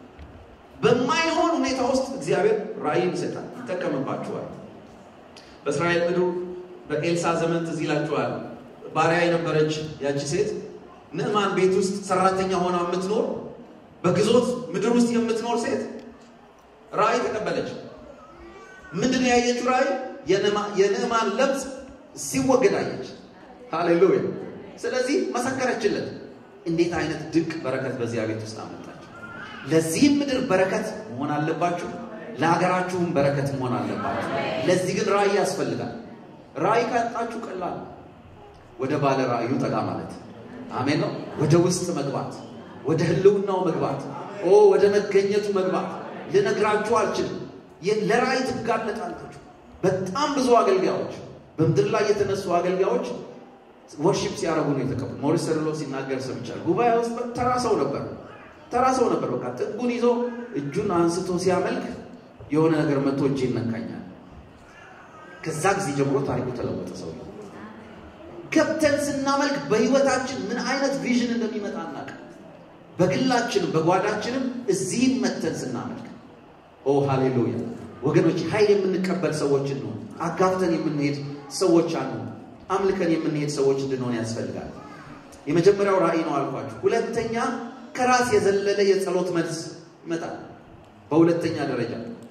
በማይሆን ሁኔታ ውስጥ እግዚአብሔር ራእይን ይሰጣል፣ ይጠቀምባችኋል። በእስራኤል ምድር በኤልሳ ዘመን ትዝ ይላችኋል። ባሪያ የነበረች ያቺ ሴት ንዕማን ቤት ውስጥ ሰራተኛ ሆና የምትኖር በግዞት ምድር ውስጥ የምትኖር ሴት ራእይ ተቀበለች። ምንድን ነው ያየችው ራእይ? የንዕማን ለምጽ ሲወገድ አየች። ሃሌሉያ! ስለዚህ መሰከረችለት። እንዴት አይነት ድንቅ በረከት በዚያ ቤት ውስጥ አመጣች። ለዚህም ምድር በረከት መሆን አለባችሁ፣ ለሀገራችሁም በረከት መሆን አለባችሁ። ለዚህ ግን ራእይ ያስፈልጋል። ራእይ ካጣችሁ ቀላል ወደ ባለ ራእዩ ጠጋ ማለት አሜን ነው። ወደ ውስጥ መግባት፣ ወደ ህልውናው መግባት፣ ኦ ወደ መገኘቱ መግባት ልነግራችሁ አልችልም። ለራእይ ትጋለጣላችሁ። በጣም ብዙ አገልጋዮች በምድር ላይ የተነሱ አገልጋዮች ወርሺፕ ሲያደርጉ ነው የተቀቡ። ሞሪስ ሰርሎ ሲናገር ሰምቻለሁ። ጉባኤ ውስጥ ተራ ሰው ነበር፣ ተራ ሰው ነበር። በቃ ጥጉን ይዞ እጁን አንስቶ ሲያመልክ የሆነ ነገር መጥቶ እጅ ይነካኛል። ከዛ ጊዜ ጀምሮ ታሪኩ ተለወጠ። ሰው ገብተን ስናመልክ በህይወታችን ምን አይነት ቪዥን እንደሚመጣ እናውቅ። በግላችንም በጓዳችንም እዚህም መተን ስናመልክ ኦ ሃሌሉያ ወገኖች፣ ኃይል የምንቀበል ሰዎች እንሆን። አጋፍተን የምንሄድ ሰዎች አንሆን። አምልከን የምንሄድ ሰዎች እንድንሆን ያስፈልጋል። የመጀመሪያው ራእይ ነው አልኳችሁ። ሁለተኛ ከራስ የዘለለ የጸሎት መልስ ይመጣል። በሁለተኛ ደረጃ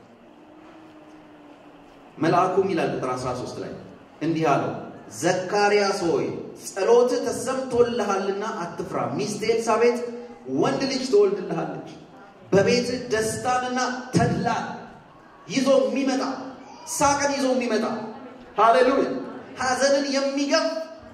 መልአኩም ይላል ቁጥር 13 ላይ እንዲህ አለው፣ ዘካርያስ ሆይ ጸሎትህ ተሰምቶልሃልና አትፍራ። ሚስት ኤልሳቤጥ ወንድ ልጅ ትወልድልሃለች። በቤትህ ደስታንና ተድላን ይዞ የሚመጣ ሳቅን ይዞ የሚመጣ ሃሌሉያ፣ ሐዘንን የሚገፍ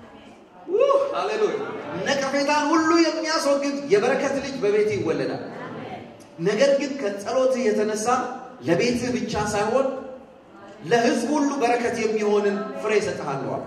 ሃሌሉያ፣ ነቀፌታን ሁሉ የሚያስወግድ የበረከት ልጅ በቤትህ ይወለዳል። ነገር ግን ከጸሎትህ የተነሳ ለቤትህ ብቻ ሳይሆን ለሕዝብ ሁሉ በረከት የሚሆንን ፍሬ እሰጥሃለሁ።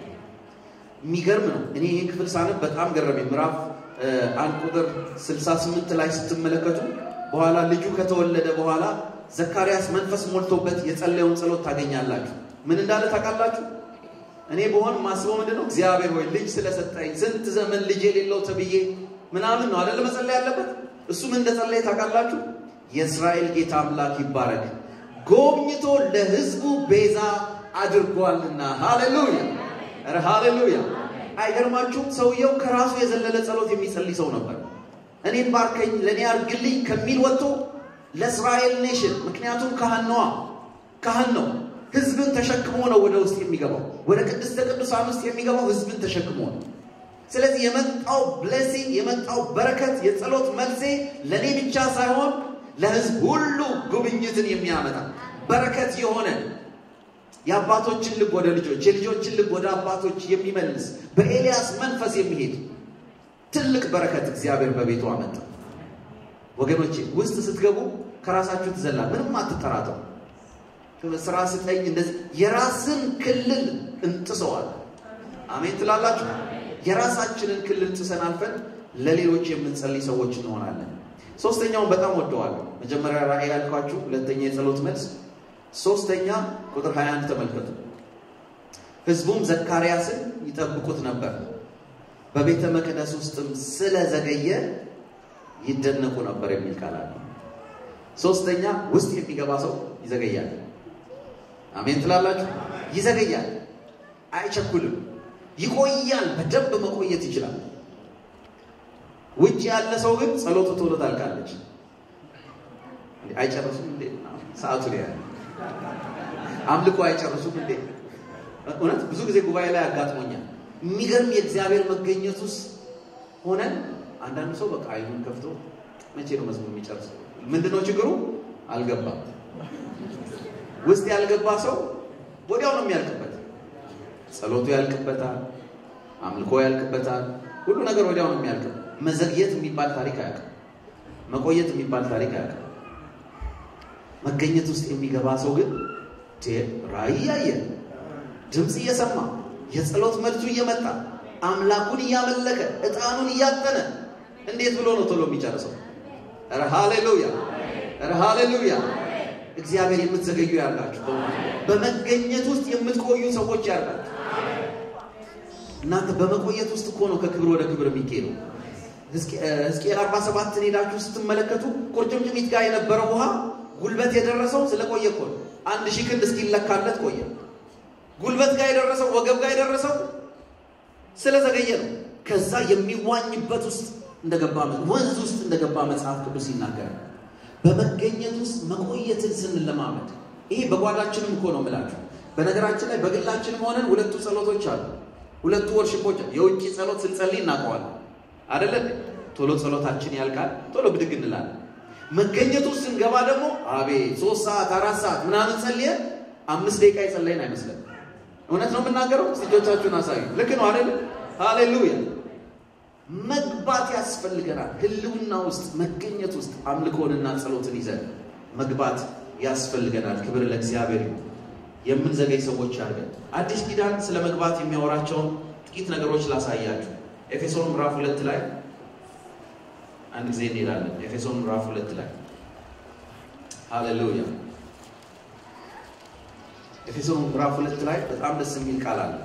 የሚገርም ነው። እኔ ይህ ክፍል ሳነብ በጣም ገረመኝ። ምዕራፍ አንድ ቁጥር 68 ላይ ስትመለከቱ በኋላ ልጁ ከተወለደ በኋላ ዘካርያስ መንፈስ ሞልቶበት የጸለየውን ጸሎት ታገኛላችሁ። ምን እንዳለ ታውቃላችሁ? እኔ በሆን ማስበው ምንድን ነው? እግዚአብሔር ሆይ ልጅ ስለሰጠኝ ስንት ዘመን ልጅ የሌለው ተብዬ ምናምን ነው አይደለ መጸለይ ያለበት። እሱ ምን እንደጸለየ ታውቃላችሁ? የእስራኤል ጌታ አምላክ ይባረክ ጎብኝቶ ለሕዝቡ ቤዛ አድርጓልና። ሃሌሉያ ኧረ ሃሌሉያ! አይገርማችሁም? ሰውየው ከራሱ የዘለለ ጸሎት የሚጸልይ ሰው ነበር። እኔን ባርከኝ፣ ለእኔ አርግልኝ ከሚል ወጥቶ ለእስራኤል ኔሽን፣ ምክንያቱም ካህን ነዋ፣ ካህን ነው። ሕዝብን ተሸክሞ ነው ወደ ውስጥ የሚገባው። ወደ ቅድስተ ቅዱሳን ውስጥ የሚገባው ሕዝብን ተሸክሞ ነው። ስለዚህ የመጣው ብሌሲንግ የመጣው በረከት የጸሎት መልሴ ለእኔ ብቻ ሳይሆን ለሕዝብ ሁሉ ጉብኝትን የሚያመጣ በረከት የሆነ የአባቶችን ልብ ወደ ልጆች የልጆችን ልብ ወደ አባቶች የሚመልስ በኤልያስ መንፈስ የሚሄድ ትልቅ በረከት እግዚአብሔር በቤቱ አመጣ። ወገኖቼ ውስጥ ስትገቡ ከራሳችሁ ትዘላል። ምንም አትጠራጠሩ። ስራ ስጠኝ እንደዚህ የራስን ክልል እንጥሰዋል። አሜን ትላላችሁ። የራሳችንን ክልል ጥሰን አልፈን ለሌሎች የምንጸልይ ሰዎች እንሆናለን። ሶስተኛውን በጣም ወደዋለሁ። መጀመሪያ ራእይ ያልኳችሁ፣ ሁለተኛ የጸሎት መልስ፣ ሶስተኛ ቁጥር 21 ተመልከቱ። ሕዝቡም ዘካርያስን ይጠብቁት ነበር፣ በቤተ መቅደስ ውስጥም ስለዘገየ ይደነቁ ነበር የሚል ቃል አለ። ሶስተኛ ውስጥ የሚገባ ሰው ይዘገያል። አሜን ትላላችሁ። ይዘገያል፣ አይቸኩልም፣ ይቆያል። በደንብ መቆየት ይችላል። ውጭ ያለ ሰው ግን ጸሎቱ ቶሎ ታልቃለች። አይጨርሱም እንዴ? ሰዓቱ ላይ ያለ አምልኮ አይጨርሱም እንዴ? እውነት ብዙ ጊዜ ጉባኤ ላይ አጋጥሞኛል። የሚገርም የእግዚአብሔር መገኘት ውስጥ ሆነን አንዳንድ ሰው በቃ አይኑን ከፍቶ መቼ ነው መዝሙር የሚጨርሰው? ምንድነው ችግሩ? አልገባም። ውስጥ ያልገባ ሰው ወዲያው ነው የሚያልቅበት። ጸሎቱ ያልቅበታል፣ አምልኮ ያልቅበታል፣ ሁሉ ነገር ወዲያው ነው የሚያልቅበት። መዘግየት የሚባል ታሪክ አያውቅም። መቆየት የሚባል ታሪክ አያውቅም። መገኘት ውስጥ የሚገባ ሰው ግን ራእይ እያየ ድምፅ እየሰማ የጸሎት መልሱ እየመጣ አምላኩን እያመለከ ዕጣኑን እያጠነ እንዴት ብሎ ነው ቶሎ የሚጨርሰው? ኧረ ሃሌሉያ! ኧረ ሃሌሉያ! እግዚአብሔር የምትዘገዩ ያላችሁ በመገኘት ውስጥ የምትቆዩ ሰዎች ያላችሁ እናንተ በመቆየት ውስጥ እኮ ነው ከክብር ወደ ክብር የሚኬደው። ሕዝቅኤል 47ን ሄዳችሁ ስትመለከቱ ቁርጭምጭሚት ጋር የነበረው ውሃ ጉልበት የደረሰው ስለቆየ እኮ ነው። አንድ ሺህ ክንድ እስኪለካለት ቆየ። ጉልበት ጋር የደረሰው ወገብ ጋር የደረሰው ስለዘገየ ነው። ከዛ የሚዋኝበት ውስጥ እንደገባ ወንዝ ውስጥ እንደገባ መጽሐፍ ቅዱስ ይናገራል። በመገኘት ውስጥ መቆየትን ስንለማመድ ይሄ በጓዳችንም እኮ ነው የምላችሁ። በነገራችን ላይ በግላችንም ሆነን ሁለቱ ጸሎቶች አሉ፣ ሁለቱ ወርሽፖች። የውጭ ጸሎት ስንጸልይ እናውቀዋለን አደለ? ቶሎ ጸሎታችን ያልቃል፣ ቶሎ ብድግ እንላለን። መገኘት ውስጥ ስንገባ ደግሞ አቤት ሶስት ሰዓት አራት ሰዓት ምናምን ጸልየን አምስት ደቂቃ የጸለይን አይመስለን። እውነት ነው የምናገረው። እጆቻችሁን አሳዩ። ልክ ነው አደለ? ሃሌሉያ መግባት ያስፈልገናል። ህልውና ውስጥ መገኘት ውስጥ አምልኮንና ጸሎትን ይዘን መግባት ያስፈልገናል። ክብር ለእግዚአብሔር። የምንዘገይ ሰዎች አድርገን አዲስ ኪዳን ስለ መግባት የሚያወራቸውን ጥቂት ነገሮች ላሳያችሁ። ኤፌሶን ምዕራፍ ሁለት ላይ አንድ ጊዜ እንሄዳለን። ኤፌሶን ምዕራፍ ሁለት ላይ ሃሌሉያ። ኤፌሶን ምዕራፍ ሁለት ላይ በጣም ደስ የሚል ቃል አለ።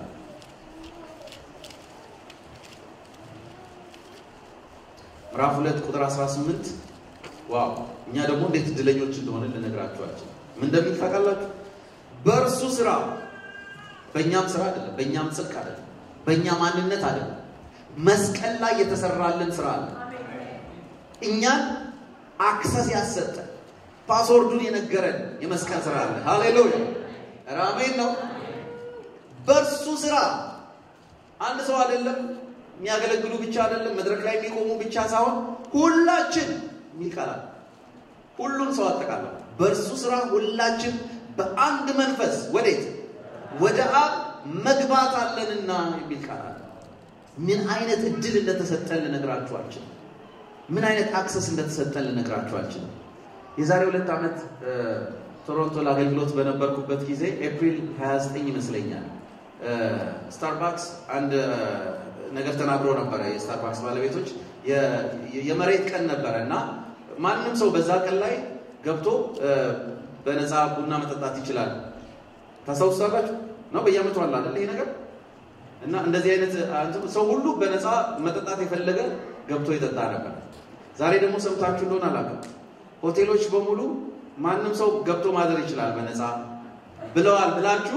ምዕራፍ ሁለት ቁጥር 18 ዋው! እኛ ደግሞ እንዴት እድለኞች እንደሆነ ልነግራችኋቸው። ምን እንደሚል ታውቃላችሁ? በእርሱ ስራ፣ በእኛም ስራ አይደለም፣ በእኛም ጽድቅ አይደለም፣ በእኛ ማንነት አይደለም፣ መስቀል ላይ የተሰራልን ስራ አለ። እኛን አክሰስ ያሰጠ ፓስወርዱን የነገረን የመስቀል ስራ አለ። ሃሌሉያ! ራሜን ነው። በእርሱ ስራ አንድ ሰው አይደለም የሚያገለግሉ ብቻ አይደለም፣ መድረክ ላይ የሚቆሙ ብቻ ሳይሆን ሁላችን የሚል ቃል አለ። ሁሉን ሰው አጠቃላይ በእርሱ ስራ ሁላችን በአንድ መንፈስ ወዴት ወደ አብ መግባት አለንና የሚል ቃል አለ። ምን አይነት እድል እንደተሰጠን ልነግራችሁ አልችልም። ምን አይነት አክሰስ እንደተሰጠን ልነግራችሁ አልችልም። የዛሬ ሁለት ዓመት ቶሮንቶ ለአገልግሎት በነበርኩበት ጊዜ ኤፕሪል 29 ይመስለኛል ስታርባክስ አንድ ነገር ተናግሮ ነበረ። የስታርባክስ ባለቤቶች የመሬት ቀን ነበረ እና ማንም ሰው በዛ ቀን ላይ ገብቶ በነፃ ቡና መጠጣት ይችላል። ታስታውሳላችሁ ነው? በየዓመቱ አለ አይደል ይሄ ነገር እና እንደዚህ አይነት ሰው ሁሉ በነፃ መጠጣት የፈለገ ገብቶ ይጠጣ ነበር። ዛሬ ደግሞ ሰምታችሁ እንደሆነ አላውቅም፣ ሆቴሎች በሙሉ ማንም ሰው ገብቶ ማደር ይችላል በነፃ ብለዋል ብላችሁ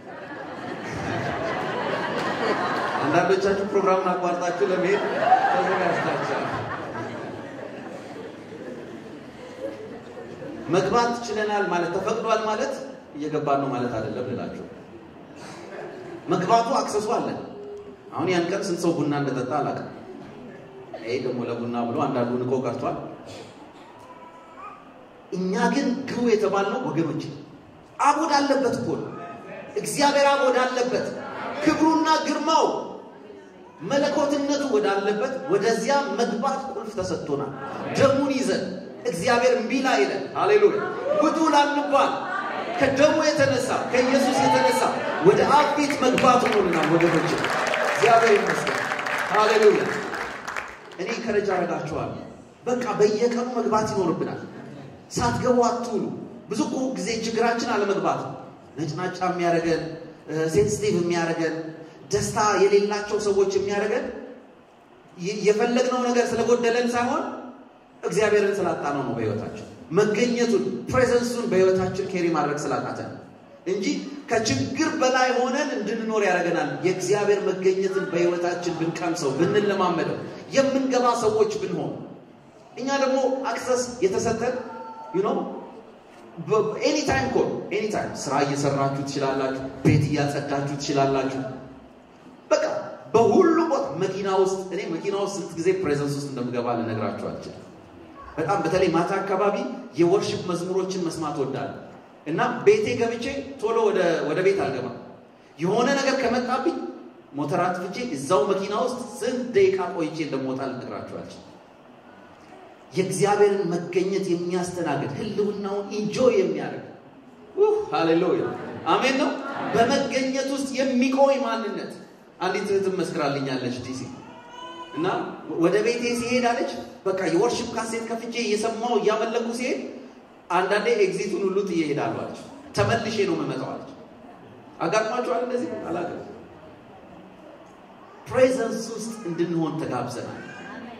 አንዳንዶቻችሁ ፕሮግራሙን አቋርጣችሁ ለመሄድ ተዘጋጅታችኋል። መግባት ችለናል ማለት ተፈቅዷል ማለት እየገባን ነው ማለት አይደለም ልላችሁ። መግባቱ አክሰሱ አለን። አሁን ያን ቀን ስንት ሰው ቡና እንደጠጣ አላውቅም። ይሄ ደግሞ ለቡና ብሎ አንዳንዱ ንቆ ቀርቷል። እኛ ግን ግቡ የተባልነው ወገኖች አብ ወዳለበት እኮ ነው። እግዚአብሔር አብ ወዳለበት ክብሩና ግርማው መለኮትነቱ ወዳለበት ወደዚያ መግባት ቁልፍ ተሰጥቶናል። ደሙን ይዘን እግዚአብሔር እምቢ ላይለን፣ ሃሌሉያ ውጡ ላንባል ከደሙ የተነሳ ከኢየሱስ የተነሳ ወደ አብ ቤት መግባት ሆኖልናል። ወገኖች እግዚአብሔር ይመስገን፣ ሃሌሉያ። እኔ ከረጃ አረጋችኋለሁ። በቃ በየቀኑ መግባት ይኖርብናል። ሳትገቡ አትውሉ። ብዙ እኮ ጊዜ ችግራችን አለመግባት ነው። ነጭናጫ የሚያደርገን ሴንስቲቭ የሚያደርገን ደስታ የሌላቸው ሰዎች የሚያደርገን የፈለግነው ነገር ስለጎደለን ሳይሆን እግዚአብሔርን ስላጣነው ነው። በሕይወታችን መገኘቱን ፕሬዘንሱን በሕይወታችን ኬሪ ማድረግ ስላቃተን እንጂ ከችግር በላይ ሆነን እንድንኖር ያደርገናል። የእግዚአብሔር መገኘትን በሕይወታችን ብንቀምሰው ብንለማመደው የምንገባ ሰዎች ብንሆን እኛ ደግሞ አክሰስ የተሰጠን ዩኖ ኤኒታይም ኮ ኤኒታይም ስራ እየሰራችሁ ትችላላችሁ። ቤት እያጸዳችሁ ትችላላችሁ። በቃ በሁሉ ቦታ መኪና ውስጥ እኔ መኪና ውስጥ ስንት ጊዜ ፕሬዘንስ ውስጥ እንደምገባ ልነግራችሁ አልችልም። በጣም በተለይ ማታ አካባቢ የወርሽፕ መዝሙሮችን መስማት ወዳለሁ እና ቤቴ ገብቼ ቶሎ ወደ ቤት አልገባም። የሆነ ነገር ከመጣብኝ ሞተር አጥፍቼ እዛው መኪና ውስጥ ስንት ደቂቃ ቆይቼ እንደምወጣ ልነግራችሁ አልችልም። የእግዚአብሔርን መገኘት የሚያስተናግድ ህልውናውን ኢንጆይ የሚያደርግ ሃሌሉያ አሜን ነው። በመገኘት ውስጥ የሚቆይ ማንነት አንዲት እህትም መስክራልኛለች ዲሲ እና ወደ ቤቴ ሲሄድ አለች በቃ የወርሽፕ ካሴት ከፍቼ እየሰማው እያመለኩ ሲሄድ አንዳንዴ ኤግዚቱን ሁሉ ጥዬ እሄዳለሁ አለች። ተመልሼ ነው የምመጣው አለች። አጋጥሟችኋል እንደዚህ? አላውቅም። ፕሬዘንስ ውስጥ እንድንሆን ተጋብዘናል።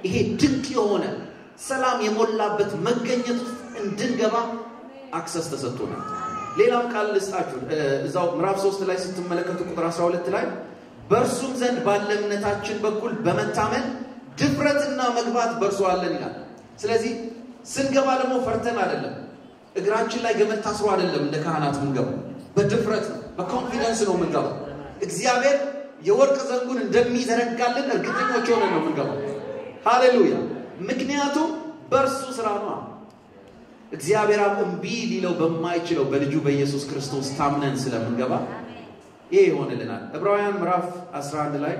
ይሄ ድንቅ የሆነ ሰላም የሞላበት መገኘት ውስጥ እንድንገባ አክሰስ ተሰጥቶናል። ሌላም ቃል ልስጣችሁ። እዛው ምዕራፍ ሶስት ላይ ስትመለከቱ ቁጥር 12 ላይ በእርሱም ዘንድ ባለ እምነታችን በኩል በመታመን ድፍረትና መግባት በእርሱ አለን ይላል። ስለዚህ ስንገባ ደግሞ ፈርተን አይደለም፣ እግራችን ላይ ገመድ ታስሮ አይደለም። እንደ ካህናት ምንገባው በድፍረት ነው፣ በኮንፊደንስ ነው የምንገባው። እግዚአብሔር የወርቅ ዘንጉን እንደሚዘረጋልን እርግጠኞች ሆነን ነው የምንገባው። ሃሌሉያ! ምክንያቱም በእርሱ ስራ ነው። እግዚአብሔር አብ እምቢ ሊለው በማይችለው በልጁ በኢየሱስ ክርስቶስ ታምነን ስለምንገባ ይሄ ይሆንልናል። ዕብራውያን ምዕራፍ 11 ላይ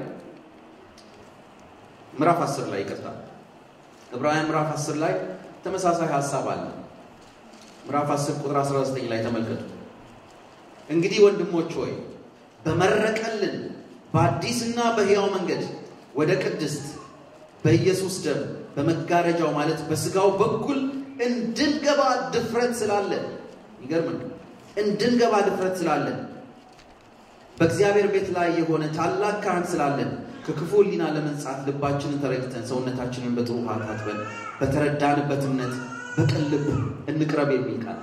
ምዕራፍ 10 ላይ ይቀጥላል። ዕብራውያን ምዕራፍ 10 ላይ ተመሳሳይ ሐሳብ አለ። ምዕራፍ 10 ቁጥር 19 ላይ ተመልከቱ። እንግዲህ ወንድሞች ሆይ በመረቀልን በአዲስና በሕያው መንገድ ወደ ቅድስት በኢየሱስ ደም በመጋረጃው ማለት በስጋው በኩል እንድንገባ ድፍረት ስላለን፣ ይገርም እንድንገባ ድፍረት ስላለን በእግዚአብሔር ቤት ላይ የሆነ ታላቅ ካህን ስላለን ከክፉ ሕሊና ለመንጻት ልባችንን ተረድተን ሰውነታችንን በጥሩ ውሃ ታጥበን በተረዳንበት እምነት በቅን ልብ እንቅረብ የሚል ቃል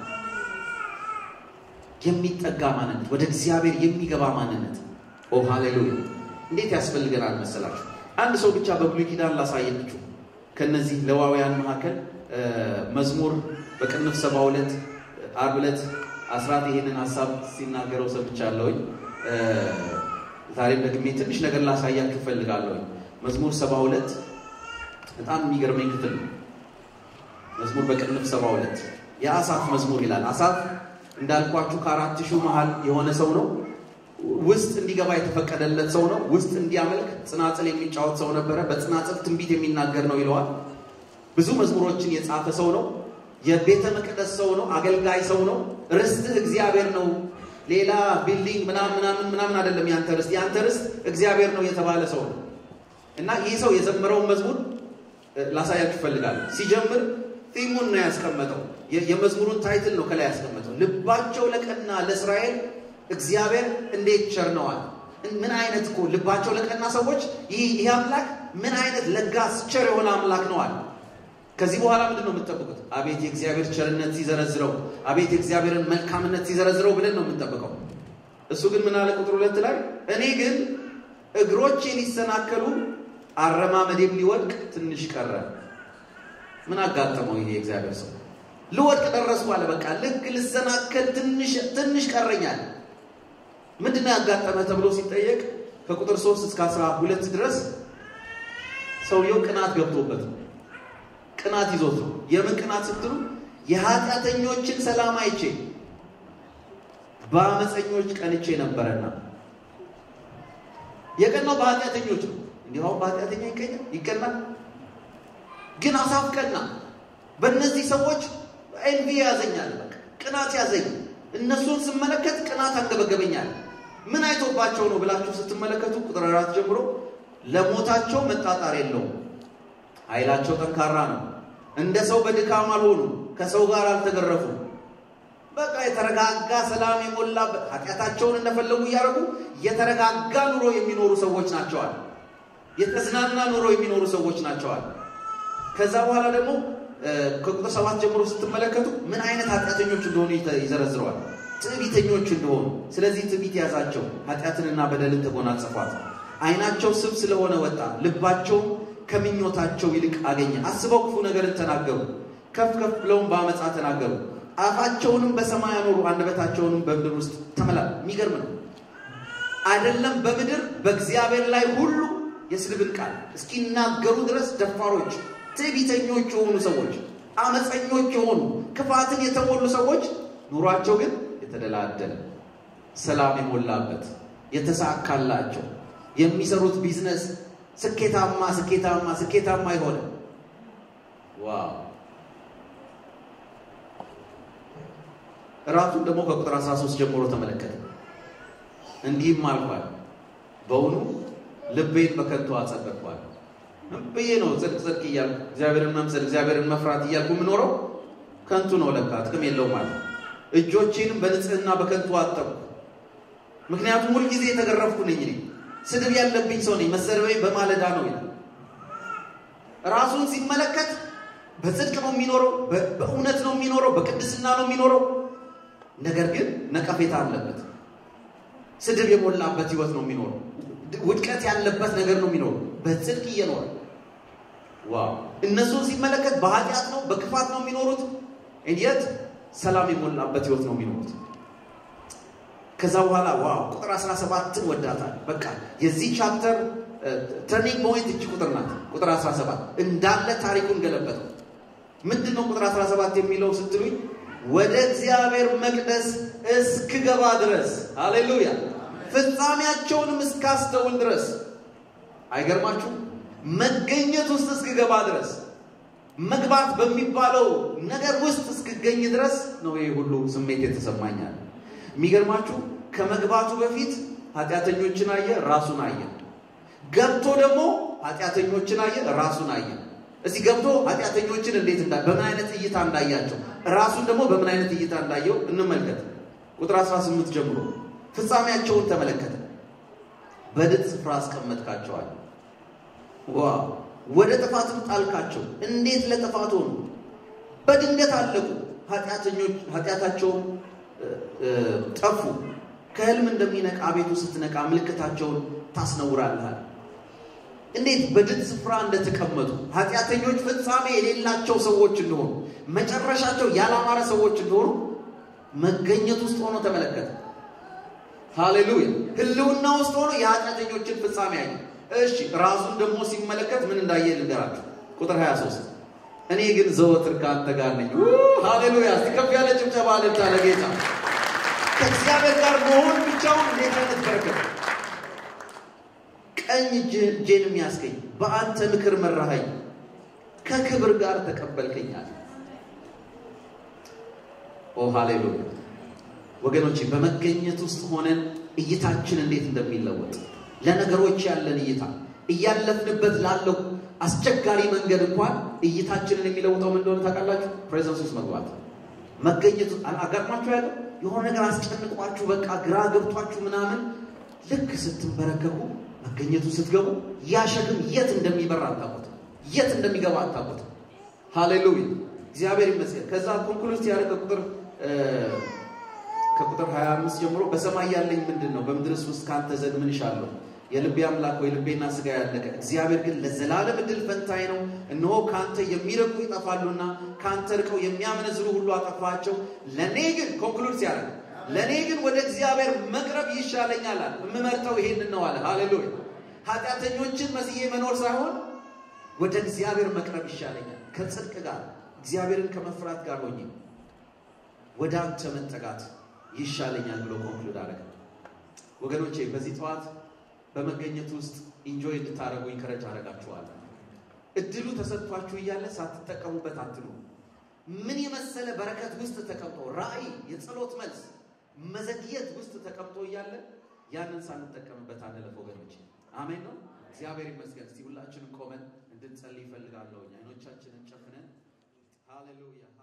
የሚጠጋ ማንነት ወደ እግዚአብሔር የሚገባ ማንነት። ኦ ሃሌሉያ! እንዴት ያስፈልገናል መሰላችሁ? አንድ ሰው ብቻ በብሉይ ኪዳን ላሳየናችሁ። ከነዚህ ሌዋውያን መካከል መዝሙር በቅንፍ ሰባ ሁለት ዓርብ ዕለት አስራት ይሄንን ሀሳብ ሲናገረው ሰምቻለሁኝ። ዛሬም ደግሜ ትንሽ ነገር ላሳያችሁ እፈልጋለሁኝ። መዝሙር ሰባ ሁለት በጣም የሚገርመኝ ክፍል ነው። መዝሙር በቅንፍ ሰባ ሁለት የአሳፍ መዝሙር ይላል። አሳፍ እንዳልኳችሁ ከአራት ሺህ መሃል የሆነ ሰው ነው። ውስጥ እንዲገባ የተፈቀደለት ሰው ነው። ውስጥ እንዲያመልክ ጽናጽል የሚጫወት ሰው ነበረ። በጽናጽል ትንቢት የሚናገር ነው ይለዋል። ብዙ መዝሙሮችን የጻፈ ሰው ነው። የቤተ መቅደስ ሰው ነው። አገልጋይ ሰው ነው። ርስትህ እግዚአብሔር ነው። ሌላ ቢልዲንግ ምናምን ምናምን ምናምን አይደለም። ያንተ ርስት ያንተ ርስት እግዚአብሔር ነው የተባለ ሰው ነው እና ይህ ሰው የዘመረውን መዝሙር ላሳያችሁ እፈልጋለሁ። ሲጀምር ቲሙን ነው ያስቀመጠው። የመዝሙሩን ታይትል ነው ከላይ ያስቀመጠው። ልባቸው ለቀና ለእስራኤል እግዚአብሔር እንዴት ቸር ነዋል። ምን አይነት እኮ ልባቸው ለቀና ሰዎች ይህ አምላክ ምን አይነት ለጋስ ቸር የሆነ አምላክ ነዋል። ከዚህ በኋላ ምንድን ነው የምትጠብቁት? አቤት የእግዚአብሔር ቸርነት ሲዘረዝረው፣ አቤት የእግዚአብሔርን መልካምነት ሲዘረዝረው ብለን ነው የምንጠብቀው። እሱ ግን ምን አለ? ቁጥር ሁለት ላይ እኔ ግን እግሮቼ ሊሰናከሉ አረማመዴም ሊወድቅ ትንሽ ቀረ። ምን አጋጠመው ይሄ የእግዚአብሔር ሰው? ልወድቅ ደረስኩ አለ። በቃ ልክ ልሰናከል ትንሽ ቀረኛል። ምንድን ነው ያጋጠመ ተብሎ ሲጠየቅ ከቁጥር ሶስት እስከ አስራ ሁለት ድረስ ሰውየው ቅናት ገብቶበት ነው ቅናት ይዞት ነው። የምን ቅናት ስትሉ የኃጢአተኞችን ሰላም አይቼ በአመፀኞች ቀንቼ ነበረና። የቀናው በኃጢአተኞች ነው። እንዲሁ አሁን በኃጢአተኛ ይቀኛል ይቀናል። ግን አሳፍ ቀና። በእነዚህ ሰዎች ኤንቪ ያዘኛል፣ በቃ ቅናት ያዘኝ። እነሱን ስመለከት ቅናት አንገበገበኛል። ምን አይቶባቸው ነው ብላችሁ ስትመለከቱ ቁጥር አራት ጀምሮ ለሞታቸው መጣጣር የለውም ኃይላቸው ጠንካራ ነው። እንደ ሰው በድካም አልሆኑ፣ ከሰው ጋር አልተገረፉ። በቃ የተረጋጋ ሰላም የሞላበት ኃጢአታቸውን እንደፈለጉ እያደረጉ የተረጋጋ ኑሮ የሚኖሩ ሰዎች ናቸዋል። የተዝናና ኑሮ የሚኖሩ ሰዎች ናቸዋል። ከዛ በኋላ ደግሞ ከቁጥር ሰባት ጀምሮ ስትመለከቱ ምን አይነት ኃጢአተኞች እንደሆኑ ይዘረዝረዋል። ትዕቢተኞች እንደሆኑ። ስለዚህ ትዕቢት ያዛቸው፣ ኃጢአትንና በደልን ተጎናጸፏት። ዓይናቸው ስብ ስለሆነ ወጣ፣ ልባቸውም ከምኞታቸው ይልቅ አገኘ። አስበው ክፉ ነገርን ተናገሩ፣ ከፍ ከፍ ብለውም በአመፃ ተናገሩ። አፋቸውንም በሰማይ አኖሩ፣ አንደበታቸውንም በምድር ውስጥ ተመላ። የሚገርም ነው አይደለም? በምድር በእግዚአብሔር ላይ ሁሉ የስድብን ቃል እስኪናገሩ ድረስ ደፋሮች፣ ትዕቢተኞች የሆኑ ሰዎች፣ አመፀኞች የሆኑ ክፋትን የተሞሉ ሰዎች ኑሯቸው ግን የተደላደለ ሰላም የሞላበት የተሳካላቸው የሚሰሩት ቢዝነስ ስኬታማ ስኬታማ ስኬታማ የሆነ ዋው! እራቱን ደግሞ ከቁጥር 13 ጀምሮ ተመለከተ። እንዲህም አልኳል፣ በውኑ ልቤን በከንቱ አጸደቅኳል። ብዬ ነው ጽድቅ ጽድቅ እያልኩ እግዚአብሔርን መምሰል እግዚአብሔርን መፍራት እያልኩ የምኖረው ከንቱ ነው፣ ለካ ጥቅም የለውም ማለት እጆቼንም በንጽህና በከንቱ አጠብኩ። ምክንያቱም ሁልጊዜ የተገረፍኩ ነኝ እኔ ስድብ ያለብኝ ሰው ነኝ። መሰደቤ በማለዳ ነው ይላል። ራሱን ሲመለከት በጽድቅ ነው የሚኖረው፣ በእውነት ነው የሚኖረው፣ በቅድስና ነው የሚኖረው። ነገር ግን ነቀፌታ አለበት። ስድብ የሞላበት ህይወት ነው የሚኖረው። ውድቀት ያለበት ነገር ነው የሚኖረው። በጽድቅ እየኖረ ዋው! እነሱን ሲመለከት በኃጢአት ነው በክፋት ነው የሚኖሩት። እንየት ሰላም የሞላበት ህይወት ነው የሚኖሩት። ከዛ በኋላ ዋው ቁጥር 17ን ወዳታል። በቃ የዚህ ቻፕተር ተርኒንግ ፖይንት እጅ ቁጥር ናት። ቁጥር 17 እንዳለ ታሪኩን ገለበጠው። ምንድን ነው ቁጥር 17 የሚለው ስትሉኝ ወደ እግዚአብሔር መቅደስ እስክገባ ድረስ ሃሌሉያ፣ ፍጻሜያቸውንም እስካስተውል ድረስ አይገርማችሁ? መገኘት ውስጥ እስክገባ ድረስ መግባት በሚባለው ነገር ውስጥ እስክገኝ ድረስ ነው ይህ ሁሉ ስሜት የተሰማኛል። የሚገርማችሁ ከመግባቱ በፊት ኃጢአተኞችን አየ፣ ራሱን አየ። ገብቶ ደግሞ ኃጢአተኞችን አየ፣ ራሱን አየ። እዚህ ገብቶ ኃጢአተኞችን እንዴት እንዳ በምን አይነት እይታ እንዳያቸው ራሱን ደግሞ በምን አይነት እይታ እንዳየው እንመልከት። ቁጥር 18 ጀምሮ ፍጻሜያቸውን ተመለከተ። በድጥ ስፍራ አስቀመጥካቸዋል። ዋ ወደ ጥፋትም ጣልካቸው። እንዴት ለጥፋት ሆኑ! በድንገት አለቁ። ኃጢአታቸውን ጠፉ። ከህልም እንደሚነቃ ቤቱ ስትነቃ ምልክታቸውን ታስነውራልሃል። እንዴት በድጥ ስፍራ እንደተቀመጡ ኃጢአተኞች ፍጻሜ የሌላቸው ሰዎች እንደሆኑ መጨረሻቸው ያላማረ ሰዎች እንደሆኑ መገኘት ውስጥ ሆኖ ተመለከተ። ሃሌሉያ! ህልውና ውስጥ ሆኖ የኃጢአተኞችን ፍጻሜ ያየ። እሺ ራሱን ደግሞ ሲመለከት ምን እንዳየ ልንገራችሁ። ቁጥር 23 እኔ ግን ዘወትር ከአንተ ጋር ነኝ። ሃሌሉያ! እስቲ ከፍ ያለ ጭብጨባ ልብታ ለጌታ። ከእግዚአብሔር ጋር መሆን ብቻውን እንዴት አይነት በረከት! ቀኝ እጄን የሚያስገኝ በአንተ ምክር መራኸኝ፣ ከክብር ጋር ተቀበልከኛል። ኦ ሃሌሉያ! ወገኖቼ በመገኘት ውስጥ ሆነን እይታችን እንዴት እንደሚለወጥ ለነገሮች ያለን እይታ እያለፍንበት ላለው አስቸጋሪ መንገድ እንኳን እይታችንን የሚለውጠው ምን እንደሆነ ታውቃላችሁ? ፕሬዘንስ ውስጥ መግባት መገኘቱ አጋጥሟችሁ ያለ የሆነ ነገር አስጨንቋችሁ በቃ ግራ ገብቷችሁ ምናምን ልክ ስትንበረከኩ መገኘቱ ስትገቡ ያ ሸክም የት እንደሚበራ አታውቁት፣ የት እንደሚገባ አታውቁት። ሃሌሉያ እግዚአብሔር ይመስገን። ከዛ ኮንክሉስ ያለ ከቁጥር ከቁጥር 25 ጀምሮ በሰማይ ያለኝ ምንድን ነው? በምድርስ ውስጥ ከአንተ ዘንድ ምን እሻለሁ? የልቤ አምላክ ወይ ልቤና ስጋ ያለቀ እግዚአብሔር ግን ለዘላለም እድል ፈንታዬ ነው። እነሆ ከአንተ የሚርቁ ይጠፋሉና ከአንተ ርቀው የሚያመነዝሩ ሁሉ አጠፋቸው። ለእኔ ግን ኮንክሉድ ሲያደርግ ለእኔ ግን ወደ እግዚአብሔር መቅረብ ይሻለኛል አለ። የምመርጠው ይሄንን ነው አለ። ሃሌሉያ ኃጢአተኞችን መስዬ መኖር ሳይሆን ወደ እግዚአብሔር መቅረብ ይሻለኛል። ከጽድቅ ጋር እግዚአብሔርን ከመፍራት ጋር ሆኜ ወደ አንተ መጠጋት ይሻለኛል ብሎ ኮንክሉድ አደረገ። ወገኖቼ በዚህ ጠዋት በመገኘት ውስጥ ኢንጆይ እንድታደርጉ ኢንከረጅ አደርጋችኋለሁ። እድሉ ተሰጥቷችሁ እያለ ሳትጠቀሙበት አትሉ። ምን የመሰለ በረከት ውስጥ ተቀምጦ ራእይ፣ የጸሎት መልስ፣ መዘግየት ውስጥ ተቀምጦ እያለ ያንን ሳንጠቀምበት አንለፍ ወገኖች። አሜን ነው። እግዚአብሔር ይመስገን። እስቲ ሁላችንም ቆመን እንድንጸልይ ይፈልጋለሁ። አይኖቻችንን ጨፍነን ሃሌሉያ